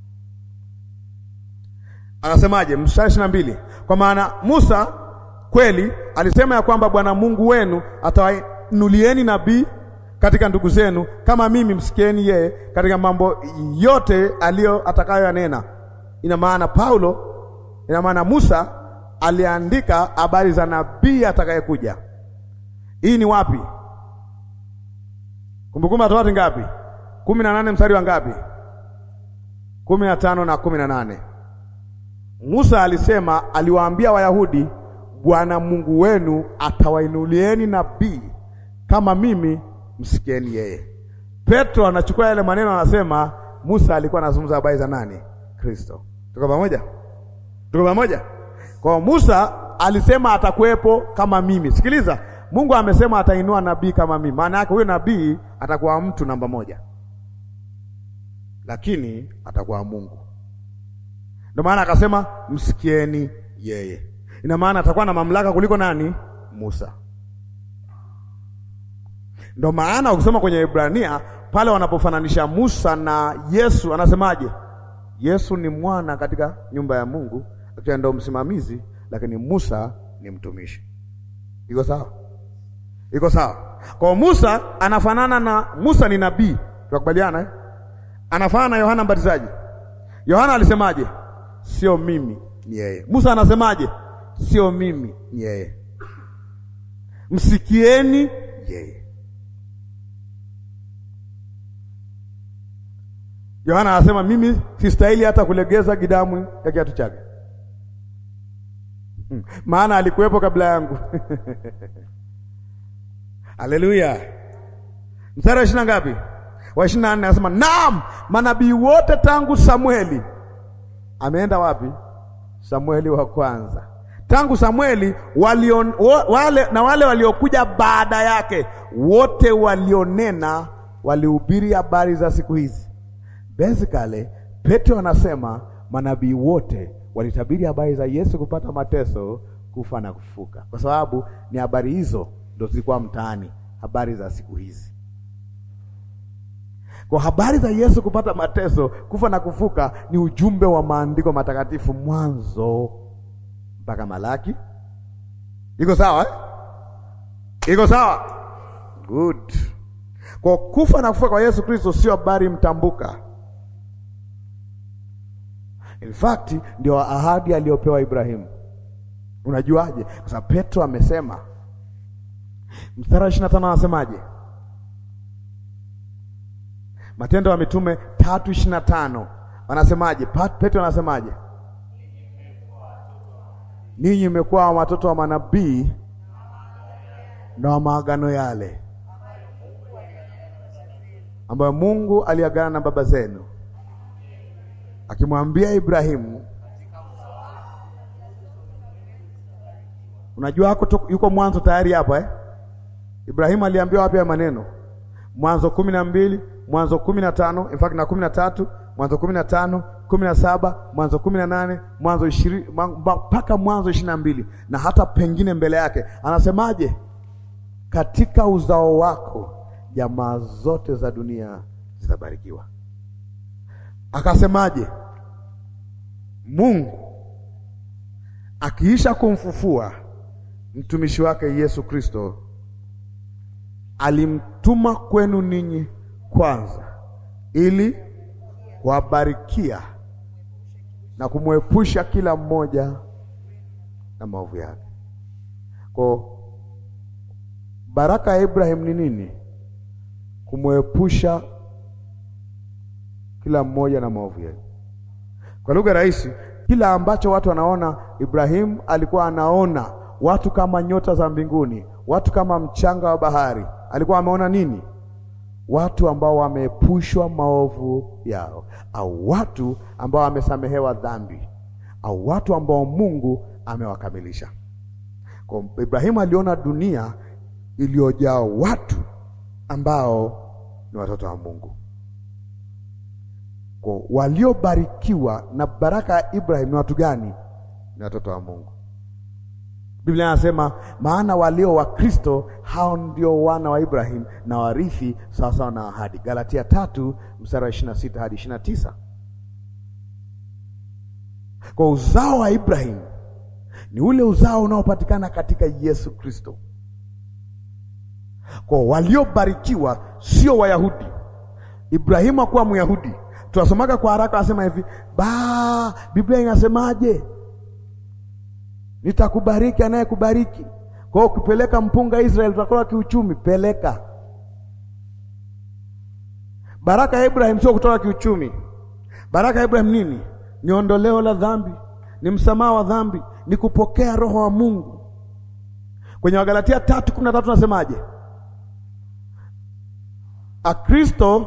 Anasemaje? mstari ishirini na mbili, kwa maana Musa kweli alisema ya kwamba Bwana Mungu wenu atawainulieni nabii katika ndugu zenu kama mimi, msikieni yeye katika mambo yote aliyo atakayoyanena. Ina maana Paulo, ina maana Musa aliandika habari za nabii atakayekuja. Hii ni wapi? Kumbukumbu la Torati ngapi? kumi na nane mstari wa ngapi? kumi na tano na kumi na nane. Musa alisema, aliwaambia Wayahudi, Bwana Mungu wenu atawainulieni nabii kama mimi, msikieni yeye. Petro anachukua yale maneno, anasema Musa alikuwa anazungumza habari za nani? Kristo. Tuko pamoja? Tuko pamoja? Kwa Musa alisema atakuwepo kama mimi. Sikiliza, Mungu amesema atainua nabii kama mimi. Maana yake huyo nabii atakuwa mtu namba moja, lakini atakuwa Mungu. Ndio maana akasema msikieni yeye. Ina maana atakuwa na mamlaka kuliko nani? Musa. Ndio maana ukisoma kwenye Ibrania pale wanapofananisha Musa na Yesu, anasemaje? Yesu ni mwana katika nyumba ya Mungu, akiwa ndio msimamizi, lakini Musa ni mtumishi. Iko sawa? Iko sawa? Kwa Musa anafanana na Musa ni nabii, tunakubaliana eh? Anafanana na Yohana Mbatizaji. Yohana alisemaje? Sio mimi ni yeye. Musa anasemaje? Sio mimi ni yeye. Msikieni yeye. Yohana anasema mimi sistahili hata kulegeza gidamu ya kiatu chake, maana alikuwepo kabla yangu. Haleluya! mstari wa ishirini na ngapi? Wa ishirini na nne anasema naam, manabii wote tangu Samueli. Ameenda wapi? Samueli wa kwanza tangu Samueli walio, wale, na wale waliokuja baada yake wote walionena walihubiri habari za siku hizi. Basically, Petro anasema manabii wote walitabiri habari za Yesu kupata mateso, kufa na kufuka, kwa sababu ni habari hizo ndo zilikuwa mtaani, habari za siku hizi. Kwa habari za Yesu kupata mateso, kufa na kufuka ni ujumbe wa maandiko matakatifu, Mwanzo mpaka Malaki. Iko sawa eh? Iko sawa, good. Kwa kufa na kufuka kwa Yesu Kristo sio habari mtambuka. In fact ndio ahadi aliyopewa Ibrahimu. Unajuaje? Kwa sababu Petro amesema, mstari wa ishirini na tano anasemaje? Matendo ya Mitume tatu ishirini na tano wanasemaje? Petro anasemaje? Ninyi mmekuwa watoto wa manabii na wa maagano yale ambayo Mungu aliagana na baba zenu akimwambia Ibrahimu. Unajua hako yuko mwanzo tayari hapa eh? Ibrahimu aliambiwa wapi ya maneno? Mwanzo kumi na mbili, Mwanzo kumi na tano, in fact na kumi na tatu, Mwanzo kumi na tano, kumi na saba, Mwanzo kumi na nane, Mwanzo ishirini mpaka Mwanzo ishirini na mbili na hata pengine mbele yake anasemaje? Katika uzao wako jamaa zote za dunia zitabarikiwa. Akasemaje? Mungu akiisha kumfufua mtumishi wake Yesu Kristo alimtuma kwenu ninyi kwanza, ili kuwabarikia na kumwepusha kila mmoja na maovu yake. Kwa baraka ya Ibrahim ni nini? Kumwepusha kila mmoja na maovu yake. Kwa lugha rahisi, kila ambacho watu wanaona Ibrahim alikuwa anaona watu kama nyota za mbinguni, watu kama mchanga wa bahari. Alikuwa ameona nini? Watu ambao wameepushwa maovu yao, au watu ambao wamesamehewa dhambi, au watu ambao Mungu amewakamilisha. Kwa Ibrahimu aliona dunia iliyojaa watu ambao ni watoto wa Mungu. Kwa waliobarikiwa na baraka ya Ibrahim ni watu gani? Ni watoto wa Mungu. Biblia inasema maana walio wa Kristo hao ndio wana wa Ibrahim na warithi sawasawa na ahadi. Galatia tatu mstari wa ishirini na sita hadi ishirini na tisa. Kwa uzao wa Ibrahim ni ule uzao unaopatikana katika Yesu Kristo. Kwa waliobarikiwa sio Wayahudi. Ibrahimu hakuwa Myahudi. Tunasomaga kwa haraka, anasema hivi ba, Biblia inasemaje? Nitakubariki anayekubariki. Kwa hiyo ukipeleka mpunga Israeli utakuwa kiuchumi, peleka. Baraka ya Ibrahim sio kutoka kiuchumi. Baraka ya Ibrahim nini? Ni ondoleo la dhambi, ni msamaha wa dhambi, ni kupokea roho wa Mungu. Kwenye Wagalatia tatu kumi na tatu nasemaje? Akristo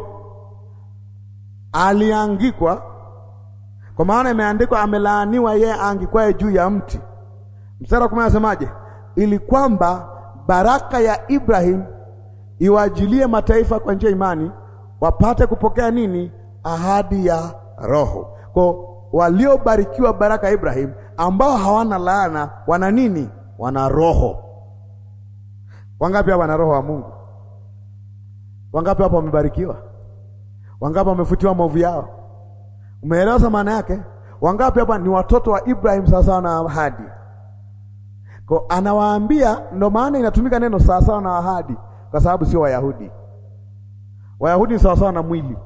aliangikwa kwa maana imeandikwa, amelaaniwa yeye aangikwaye juu ya mti. Mstari wa kumi anasemaje? Ili kwamba baraka ya Ibrahim iwajilie mataifa kwa njia imani, wapate kupokea nini? Ahadi ya Roho. Kwa waliobarikiwa baraka ya Ibrahim, ambao hawana laana, wana nini? Wana roho. Wangapi hapa wana roho wa Mungu? Wangapi hapa wamebarikiwa? Wangapi wamefutiwa maovu yao? Umeelewa maana yake? Wangapi hapa ni watoto wa Ibrahim sawasawa na ahadi? Kwa anawaambia, ndo maana inatumika neno sawasawa na ahadi, kwa sababu sio Wayahudi. Wayahudi ni sawasawa na mwili.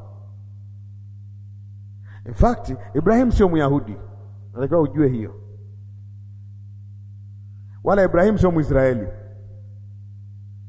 In fact, Ibrahim sio Myahudi, natakiwa ujue hiyo, wala Ibrahim sio Mwisraeli.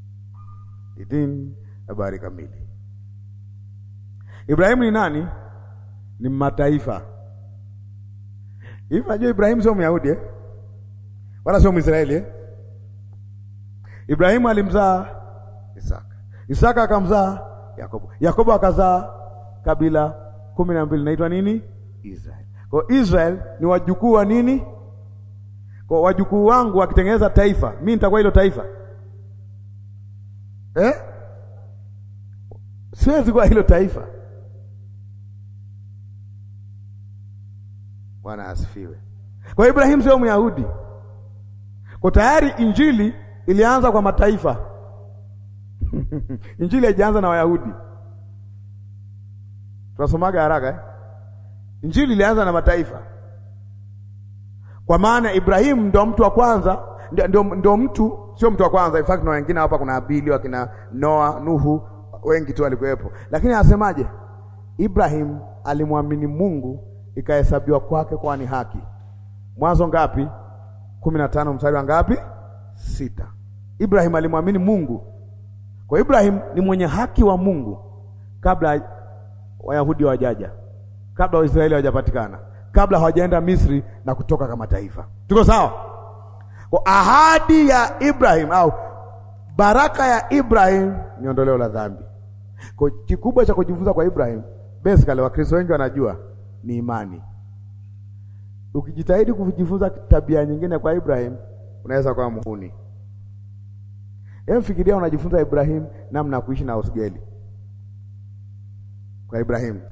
Idin habari kamili. Ibrahimu ni nani? ni mataifa. Hivi najua Ibrahimu sio Myahudi eh? Wala sio Mwisraeli eh? Ibrahimu alimzaa Isaka, Isaka akamzaa Yakobo, Yakobo akazaa kabila kumi na mbili naitwa nini? Israel. Kwa Israel ni wajukuu wa nini? Kwa wajukuu wangu wakitengeneza taifa, mimi nitakuwa hilo taifa eh? Siwezi kuwa hilo taifa. Bwana asifiwe. Kwa Ibrahimu sio Myahudi, kwa tayari injili ilianza kwa mataifa injili haijaanza na Wayahudi. Tunasomaga haraka eh? Injili ilianza na mataifa, kwa maana Ibrahimu ndio mtu wa kwanza, ndio, ndio mtu, sio mtu wa kwanza. In fact na wengine hapa, kuna Abili, wakina Noa, Nuhu, wengi tu walikuwepo, lakini anasemaje? Ibrahim alimwamini Mungu ikahesabiwa kwake kwa ni haki. Mwanzo ngapi? kumi na tano mstari wa ngapi? Sita. Ibrahim alimwamini Mungu, kwa Ibrahim ni mwenye haki wa Mungu kabla Wayahudi hawajaja, kabla Waisraeli hawajapatikana, kabla hawajaenda Misri na kutoka kama taifa. Tuko sawa? Kwa ahadi ya Ibrahim au baraka ya Ibrahim ni ondoleo la dhambi. Kwa kikubwa cha kujifunza kwa Ibrahim, basically Wakristo wengi wanajua ni imani. Ukijitahidi kujifunza tabia nyingine kwa Ibrahim, unaweza kuwa muhuni. Hebu fikiria unajifunza Ibrahim namna ya kuishi na usgeli kwa Ibrahim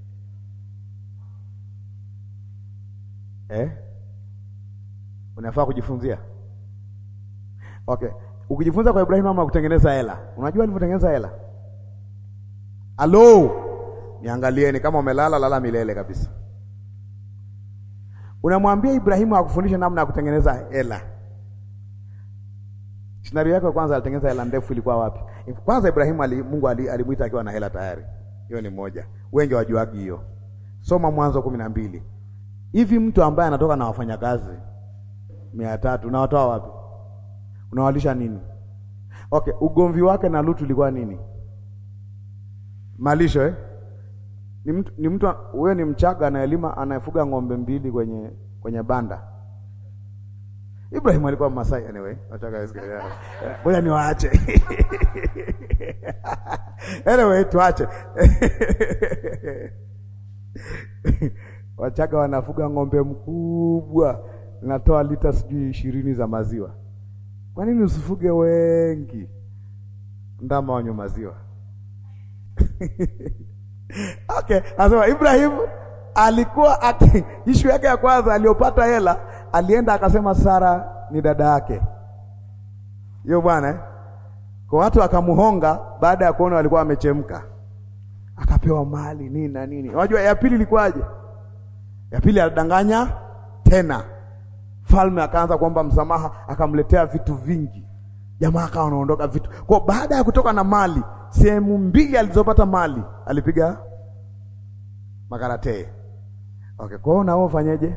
eh? Unafaa kujifunzia okay. Ukijifunza kwa Ibrahim ama kutengeneza hela, unajua alivyotengeneza hela? Alo, niangalieni kama umelala lala milele kabisa. Unamwambia Ibrahimu akufundishe namna ya kutengeneza hela. Scenario yako kwanza, alitengeneza hela ndefu ilikuwa wapi? Kwanza Ibrahimu ali, Mungu alimuita akiwa na hela tayari. Hiyo ni moja, wengi wajuagi hiyo. Soma Mwanzo kumi na mbili. Hivi mtu ambaye anatoka na wafanyakazi mia tatu unawatoa wapi? Unawalisha nini? Okay, ugomvi wake na Lutu ulikuwa nini? Malisho eh? Ni mtu ni mtu huyo, ni Mchaga anaelima anayefuga ng'ombe mbili kwenye kwenye banda. Ibrahim alikuwa Masai anyway. Nataka ngoja niwaache. Anyway, tuache. Wachaga wanafuga ng'ombe mkubwa, natoa lita sijui ishirini za maziwa. Kwa nini usifuge wengi ndama wanywe maziwa? Okay, anasema Ibrahim alikuwa ati ishu yake ya kwanza aliyopata hela, alienda akasema Sara ni dada yake. Hiyo bwana eh? Kwa watu akamuhonga baada ya kuona walikuwa wamechemka. Akapewa mali nini na nini. Unajua ya pili ilikuwaje? Ya pili alidanganya tena. Falme akaanza kuomba msamaha, akamletea vitu vingi. Jamaa akawa anaondoka vitu. Kwa baada ya kutoka na mali, sehemu mbili alizopata mali, alipiga makaratee. Okay, kwa hiyo nao ufanyeje?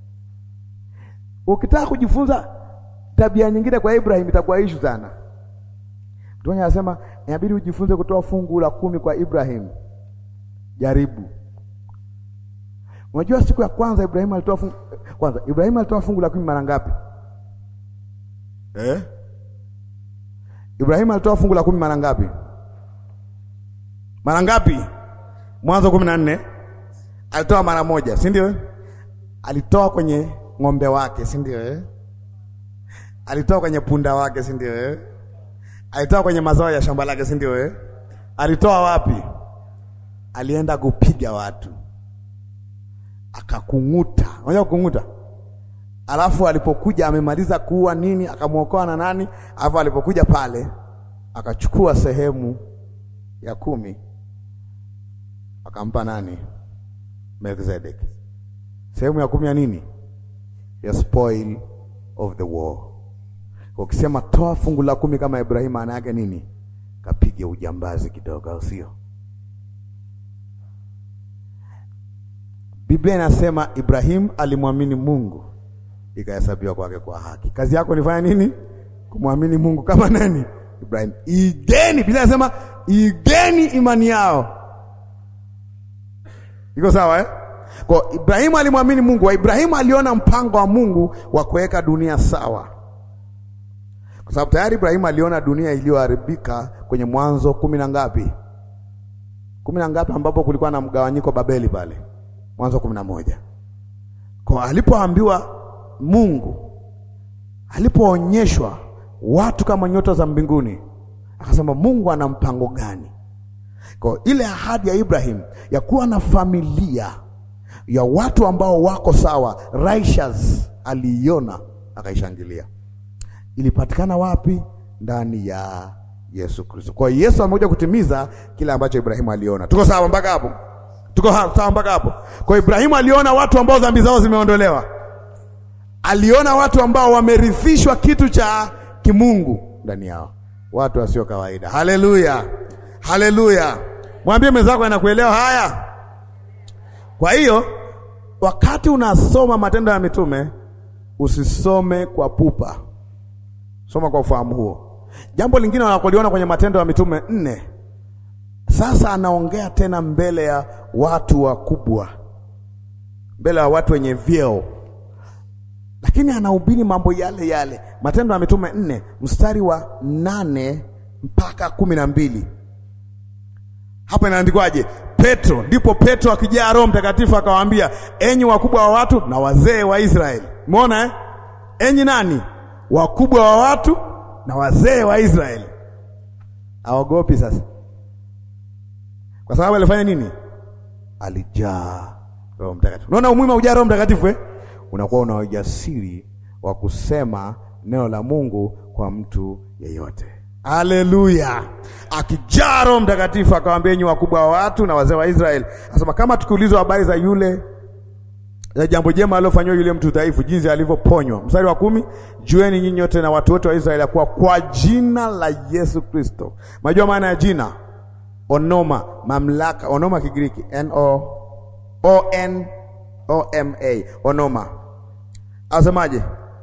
Ukitaka kujifunza tabia nyingine kwa Ibrahim itakuwa ishu sana. Mtu anasema inabidi ujifunze kutoa fungu la kumi kwa Ibrahim. Jaribu. Unajua siku ya kwanza Ibrahim alitoa fungu kwanza, Ibrahim alitoa fungu la kumi mara ngapi? Eh? Ibrahim alitoa fungu la kumi mara ngapi? Mara ngapi? Mwanzo kumi na nne alitoa mara moja, si ndio? Alitoa kwenye ng'ombe wake, si ndio eh? Alitoa kwenye punda wake, si ndio eh? Alitoa kwenye mazao ya shamba lake, si ndio eh? Alitoa wapi? Alienda kupiga watu, akakung'uta. Unajua kukung'uta? Alafu alipokuja amemaliza kuua nini, akamwokoa na nani, alafu alipokuja pale akachukua sehemu ya kumi akampa nani? Melkizedek. Sehemu ya kumi ya nini? Ya spoil of the war. Ukisema toa fungu la kumi kama Ibrahim, maana yake nini? Kapige ujambazi kidogo, au sio? Biblia inasema Ibrahim alimwamini Mungu ikahesabiwa kwake kwa haki. Kazi yako nifanya nini? Kumwamini Mungu kama nani? Ibrahim. Igeni, Biblia inasema igeni imani yao. Iko sawa eh? Kwa Ibrahimu alimwamini Mungu, Ibrahimu aliona mpango wa Mungu wa kuweka dunia sawa, kwa sababu tayari Ibrahimu aliona dunia iliyoharibika kwenye Mwanzo kumi na ngapi, kumi na ngapi, ambapo kulikuwa na mgawanyiko Babeli pale, Mwanzo kumi na moja. Kwa alipoambiwa Mungu, alipoonyeshwa watu kama nyota za mbinguni, akasema Mungu ana mpango gani? Kwa ile ahadi ya Ibrahim ya kuwa na familia ya watu ambao wako sawa righteous, aliiona akaishangilia. Ilipatikana wapi? Ndani ya Yesu Kristo. Kwa hiyo Yesu amekuja kutimiza kile ambacho Ibrahimu aliona. Tuko sawa mpaka hapo? Tuko sawa mpaka hapo? Kwa hiyo Ibrahimu aliona watu ambao dhambi zao zimeondolewa, aliona watu ambao wamerithishwa kitu cha kimungu ndani yao, watu wasio kawaida. Haleluya! Haleluya! Mwambie mwenzako anakuelewa haya. Kwa hiyo wakati unasoma Matendo ya Mitume usisome kwa pupa, soma kwa ufahamu huo. Jambo lingine wanakuliona kwenye Matendo ya Mitume nne, sasa anaongea tena mbele ya watu wakubwa, mbele ya watu wenye vyeo, lakini anahubiri mambo yale yale. Matendo ya Mitume nne mstari wa nane mpaka kumi na mbili hapa inaandikwaje? Petro, ndipo Petro akijaa Roho Mtakatifu akawaambia, enyi wakubwa wa watu na wazee wa Israeli. Umeona eh? Enyi nani? Wakubwa wa watu na wazee wa Israeli. Aogopi sasa, kwa sababu alifanya nini? Alijaa Roho Mtakatifu. Unaona umuhimu wa kujaa Roho Mtakatifu eh? Unakuwa una ujasiri wa kusema neno la Mungu kwa mtu yeyote. Haleluya! Akijaa Roho Mtakatifu akawaambia, enyi wakubwa wa watu na wazee wa Israeli, asema kama tukiulizwa habari za yule za jambo jema alilofanywa yule mtu dhaifu, jinsi alivyoponywa. Mstari wa kumi, jueni nyinyi wote na watu wote wa Israeli ya kuwa kwa jina la Yesu Kristo. Unajua maana ya jina? Onoma, mamlaka. Onoma Kigiriki, N O O N O M A, onoma. Asemaje?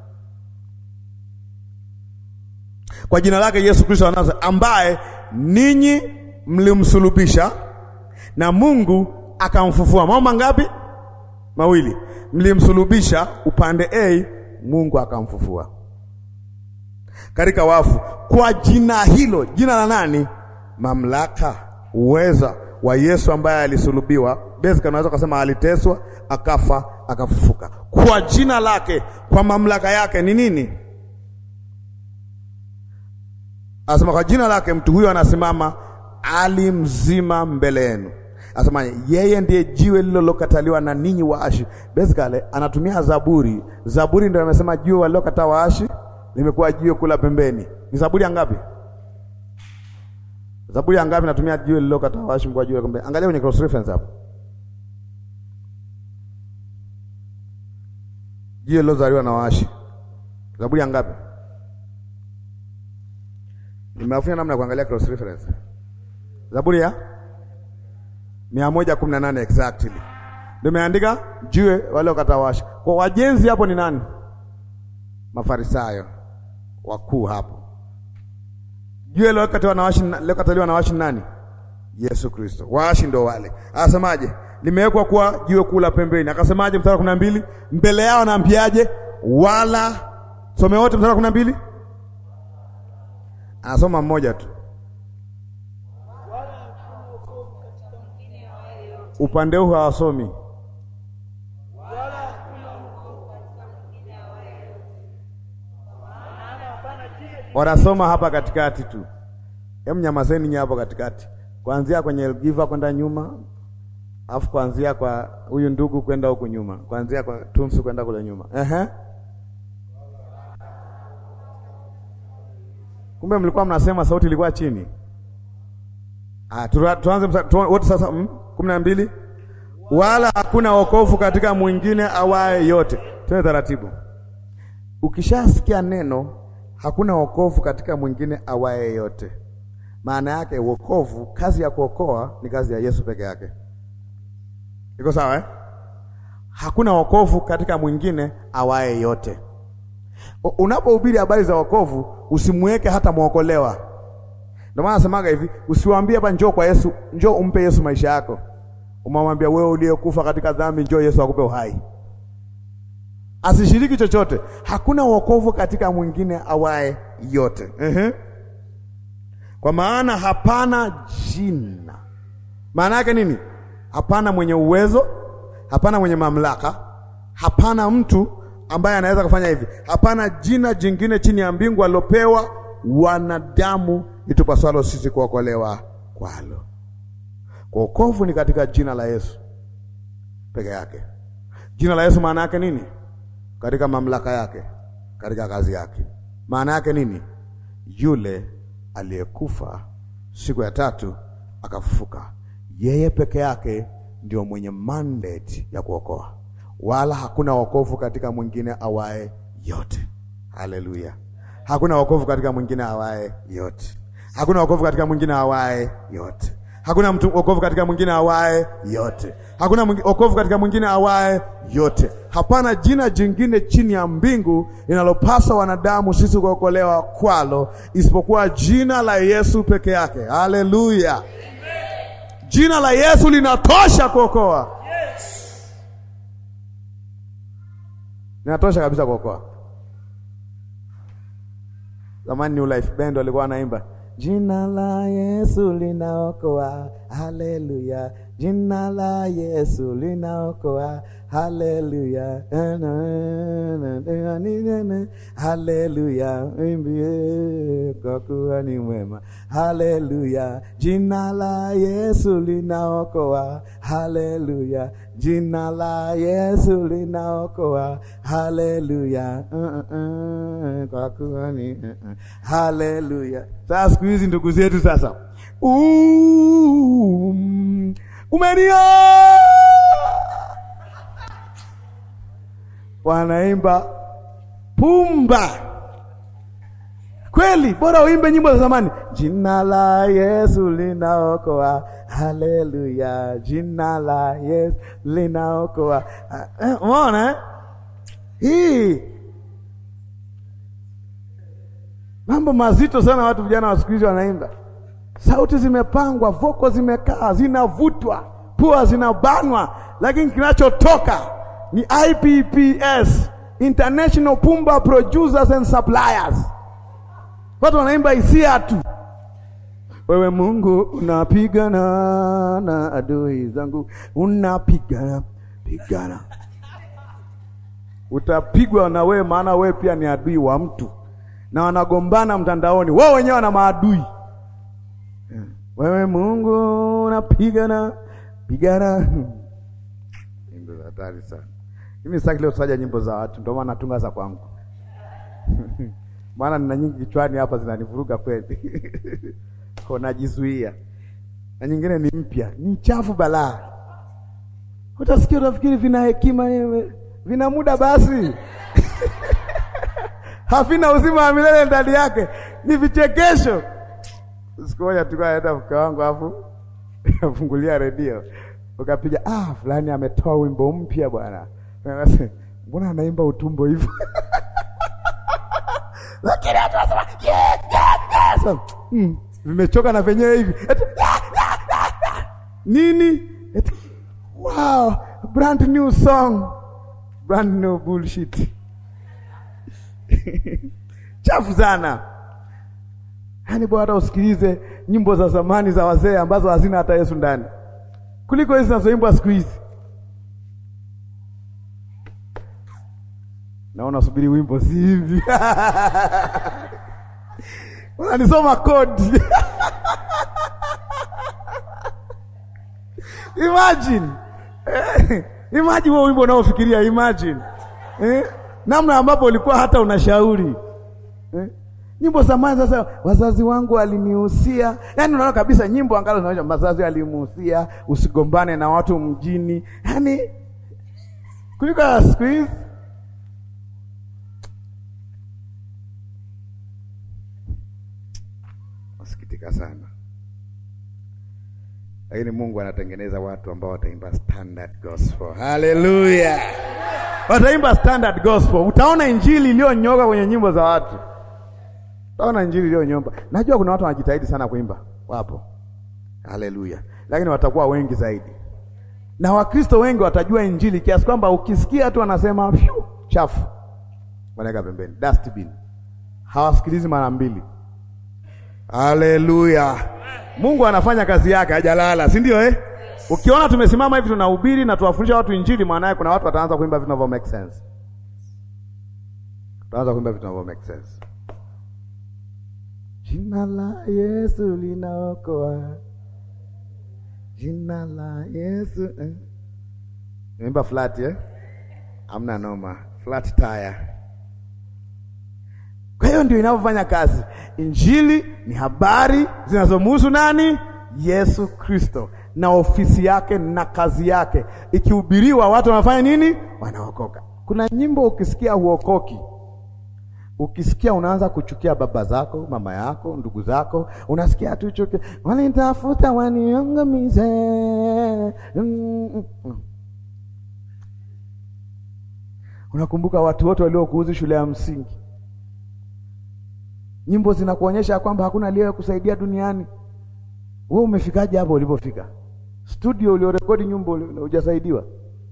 Kwa jina lake Yesu Kristo anaza, ambaye ninyi mlimsulubisha na Mungu akamfufua. Mambo mangapi? Mawili. Mlimsulubisha upande A, Mungu akamfufua katika wafu. Kwa jina hilo, jina la nani? Mamlaka, uweza wa Yesu ambaye alisulubiwa. Basically unaweza kusema aliteswa, akafa, akafufuka. Kwa jina lake, kwa mamlaka yake ni nini? Anasema kwa jina lake mtu huyo anasimama ali mzima mbele yenu. Anasema yeye ndiye jiwe lililokataliwa na ninyi waashi. Basically anatumia Zaburi. Zaburi ndio amesema jiwe walilokataa waashi limekuwa jiwe kula pembeni. Ni Zaburi ngapi? Zaburi ngapi natumia jiwe lililokataa waashi kwa jiwe pembeni? Angalia kwenye cross reference hapo. Jiwe lilozaliwa na waashi. Zaburi ngapi? Nimeafanya namna ya kuangalia cross reference. Zaburi ya mia moja kumi na nane exactly ndio imeandika jiwe wale wakatawashi. Kwa wajenzi hapo ni nani? Mafarisayo wakuu hapo. Jiwe lilokataliwa na washi ni nani? Yesu Kristo. Waashi ndo wale. Anasemaje? Limewekwa kuwa jiwe kula pembeni. Akasemaje mstari wa kumi na mbili? Mbele yao anaambiaje? Wala some wote mstari wa kumi na mbili anasoma mmoja tu upande huu hawasomi, wanasoma hapa katikati tu. Hem, nyamazeni nye hapo katikati, kuanzia kwenye Elgiva kwenda nyuma, alafu kuanzia kwa huyu ndugu kwenda huku nyuma, kuanzia kwa Tumsu kwenda kule nyuma. Ehe. Kumbe mlikuwa mnasema sauti ilikuwa chini. Ah, tuanze wote sasa kumi na mbili. Wala hakuna wokovu katika mwingine awaye yote. Twende taratibu. Ukishasikia neno hakuna wokovu katika mwingine awaye yote, maana yake wokovu, kazi ya kuokoa ni kazi ya Yesu peke yake. Iko sawa eh? Hakuna wokovu katika mwingine awaye yote. Unapohubiri habari za wokovu usimweke hata mwokolewa. Ndio maana nasemaga hivi, usiwaambie hapa njoo kwa Yesu, njoo umpe Yesu maisha yako. umamwambia wewe uliyekufa katika dhambi, njoo Yesu akupe uhai. Asishiriki chochote, hakuna wokovu katika mwingine awaye yote. Ehe. Kwa maana hapana jina. Maana yake nini? Hapana mwenye uwezo, hapana mwenye mamlaka, hapana mtu ambaye anaweza kufanya hivi. Hapana jina jingine chini ya mbingu alilopewa wanadamu itupaswalo sisi kuokolewa kwalo. Wokovu ni katika jina la Yesu peke yake. Jina la Yesu maana yake nini? Katika mamlaka yake, katika kazi yake. Maana yake nini? Yule aliyekufa siku ya tatu akafufuka, yeye peke yake ndio mwenye mandate ya kuokoa, wala hakuna wokovu katika mwingine awaye yote. Haleluya! Hakuna wokovu katika mwingine awaye yote. Hakuna wokovu katika mwingine awaye yote. Hakuna mtu wokovu katika mwingine awaye yote. Hakuna wokovu katika mwingine awaye yote. Hapana jina jingine chini ya mbingu linalopasa wanadamu sisi kuokolewa kwalo isipokuwa jina la Yesu peke yake. Haleluya! Jina la Yesu linatosha kuokoa. Yes. Linatosha kabisa kuokoa. Zamani New Life Band walikuwa wanaimba Jina la Yesu linaokoa, haleluya. Jina la Yesu linaokoa, haleluya. Haleluya, imbie kwa kuwa ni mwema, haleluya. Jina la Yesu linaokoa, haleluya. Jina la Yesu linaokoa, haleluya. Uh, uh, uh, kwa kuwa ni uh, uh. Haleluya. Sasa siku hizi ndugu zetu sasa, um, umenia wanaimba pumba kweli, bora uimbe nyimbo za zamani. Jina la Yesu linaokoa, haleluya. Jina la Yesu linaokoa. Umeona eh? hii mambo mazito sana. Watu vijana wa siku hizi wanaimba, sauti zimepangwa, voko zimekaa, zinavutwa, pua zinabanwa, lakini kinachotoka ni IPPS, International Pumba Producers and Suppliers. Watu wanaimba hisia tu. Wewe Mungu unapigana na adui zangu, unapigana pigana, utapigwa na wewe, maana wewe pia ni adui wa mtu na wanagombana mtandaoni, wao wenyewe wana maadui. Wewe Mungu unapigana pigana. Nyimbo za hatari sana. Mimi sitaki leo kutaja nyimbo za watu, ndio maana natunga za kwangu maana nina nyingi kichwani hapa zinanivuruga kweli kwa najizuia, na nyingine ni mpya, ni chafu balaa. Utasikia utafikiri vina hekima, vina muda basi havina uzima wa milele ndani yake, ni vichekesho. Siku moja tulikuwa naenda mke wangu, afu afungulia redio ukapiga, ah, fulani ametoa wimbo mpya bwana, mbona anaimba utumbo hivyo? Lakini watu wasema yes, yes, yes. Mm, vimechoka na venyewe hivi nini? Eti, wow, brand new song, brand new bullshit chafu sana. Yaani bora usikilize nyimbo za zamani za wazee ambazo hazina hata Yesu ndani kuliko hizi zinazoimbwa siku hizi. Naona subiri wimbo si hivi unanisoma kodi imagine imagine huo wimbo unaofikiria imagine eh? namna ambapo ulikuwa hata unashauri eh? Nyimbo zamani sasa, wazazi wangu walinihusia, yaani unaona kabisa nyimbo angalo zinaonyesha wazazi walimuhusia usigombane na watu mjini, yaani kuliko siku hizi. Nasikitika sana, lakini Mungu anatengeneza watu ambao wataimba standard gospel. Haleluya! wataimba standard gospel. Utaona injili iliyonyoka kwenye nyimbo za watu, utaona injili iliyonyomba. Najua kuna watu wanajitahidi sana kuimba, wapo. Haleluya! lakini watakuwa wengi zaidi na Wakristo wengi watajua injili kiasi kwamba ukisikia tu anasema pyu chafu, wanaweka pembeni, dustbin, hawasikilizi mara mbili. Haleluya! Mungu anafanya kazi yake, hajalala, si ndio eh? Ukiona tumesimama hivi tunahubiri na tuwafundisha watu injili, maana yake kuna watu wataanza kuimba vitu vinavyo make sense, wataanza kuimba vitu vinavyo make sense. Jina la Yesu linaokoa, jina la Yesu eh. Imba flat eh? Amna noma, flat tire. Kwa hiyo ndio inavyofanya kazi. Injili ni habari zinazomhusu nani? Yesu Kristo na ofisi yake na kazi yake. Ikihubiriwa watu wanafanya nini? Wanaokoka. Kuna nyimbo ukisikia huokoki, ukisikia unaanza kuchukia baba zako, mama yako, ndugu zako, unasikia tu chuki, wanitafuta waniangamize. Mm, mm. Unakumbuka watu wote waliokuuzi shule ya msingi, nyimbo zinakuonyesha kwamba hakuna aliye kusaidia duniani. Wewe umefikaje hapo ulipofika? Studio uliorekodi nyimbo hujasaidiwa.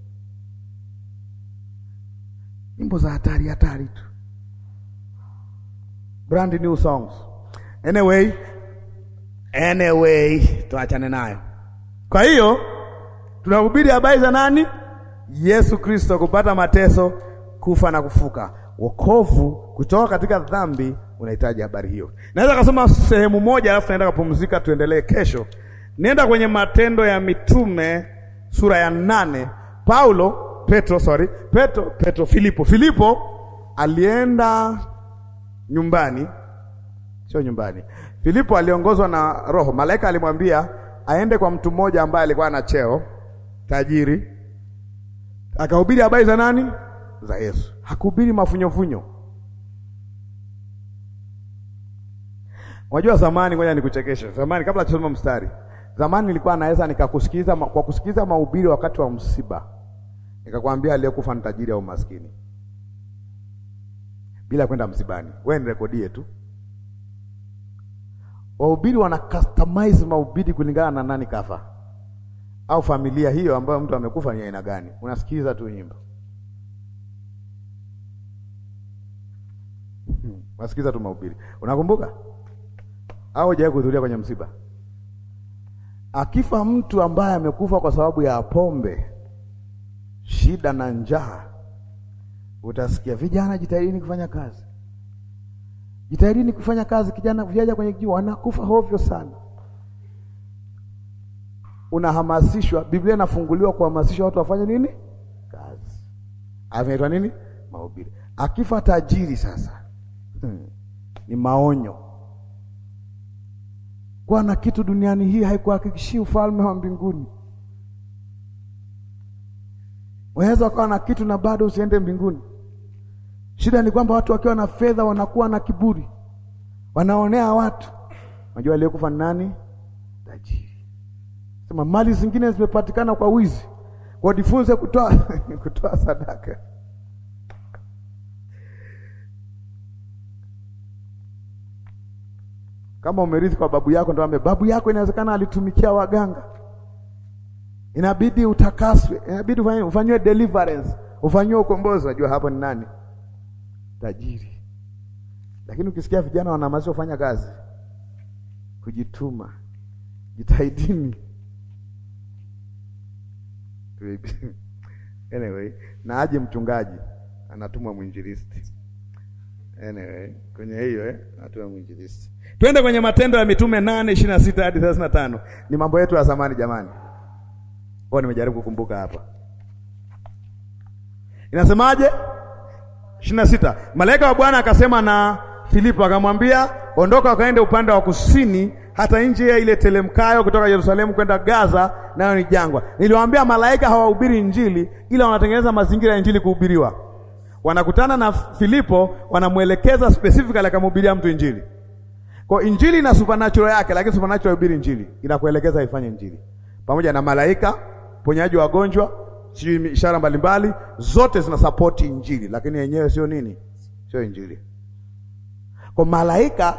Nyimbo za hatari hatari tu, brand new songs. Anyway, anyway, tuachane nayo. Kwa hiyo tunahubiri habari za nani? Yesu Kristo, kupata mateso, kufa na kufuka, wokovu kutoka katika dhambi. Unahitaji habari hiyo. Naweza kusoma sehemu moja, alafu naenda kupumzika, tuendelee kesho. Nenda kwenye Matendo ya Mitume sura ya nane. Paulo Petro, sorry, Petro, Petro, Filipo, Filipo alienda nyumbani, sio nyumbani. Filipo aliongozwa na Roho. Malaika alimwambia aende kwa mtu mmoja ambaye alikuwa na cheo tajiri, akahubiri habari za nani? Za Yesu. Hakuhubiri mafunyofunyo. Unajua zamani, ngoja nikuchekeshe. Zamani kabla tusome mstari, zamani nilikuwa naweza nikakusikiza kwa kusikiza mahubiri wakati wa msiba, nikakwambia aliyekufa ni tajiri au maskini, bila kwenda msibani. Wewe nirekodie tu. Wahubiri wana customize mahubiri kulingana na nani kafa au familia hiyo ambayo mtu amekufa ni aina gani. Unasikiza tu nyimbo, unasikiza tu mahubiri. Unakumbuka au hujawahi kuhudhuria kwenye msiba? Akifa mtu ambaye amekufa kwa sababu ya pombe, shida na njaa, utasikia vijana, jitahidini kufanya kazi, jitahidini kufanya kazi. Kijana vijana kwenye kijiji wanakufa hovyo sana. Unahamasishwa, Biblia inafunguliwa kuhamasisha watu wafanye nini? Kazi. Anaitwa nini? Mahubiri. Akifa tajiri sasa, hmm, ni maonyo kuwa na kitu duniani hii haikuhakikishii ufalme wa mbinguni. Unaweza ukawa na kitu na bado usiende mbinguni. Shida ni kwamba watu wakiwa na fedha wanakuwa na kiburi, wanaonea watu. Unajua aliyekufa ni nani? Tajiri. Sema mali zingine zimepatikana kwa wizi, kwa jifunze kutoa kutoa sadaka. Kama umerithi kwa babu yako, ndio babu yako inawezekana alitumikia waganga, inabidi utakaswe, inabidi ufanyiwe deliverance, ufanyiwe ukombozi. Unajua hapo ni nani? Tajiri. Lakini ukisikia vijana wanahamasishwa kufanya kazi, kujituma, jitahidini. Anyway, na aje mchungaji anatumwa mwinjilisti. Anyway, kwenye hiyo eh, anatumwa mwinjilisti. Twende kwenye Matendo ya Mitume nane ishirini na sita hadi thelathini na tano. Ni mambo yetu ya zamani jamani, kwa nimejaribu kukumbuka hapa. Inasemaje? ishirini na sita. Malaika wa Bwana akasema na Filipo akamwambia, ondoka ukaende upande wa kusini hata nchi ya ile telemkayo kutoka Yerusalemu kwenda Gaza, nayo ni jangwa. Niliwaambia malaika hawahubiri Injili, ila wanatengeneza mazingira ya Injili kuhubiriwa. Wanakutana na Filipo, wanamwelekeza specifically akamhubiria mtu Injili. Kwa Injili ina supernatural yake, lakini supernatural hubiri Injili, inakuelekeza ifanye Injili pamoja na malaika, ponyaji wa wagonjwa, sijui ishara mbalimbali, zote zina support Injili, lakini yenyewe sio nini, sio Injili. Kwa malaika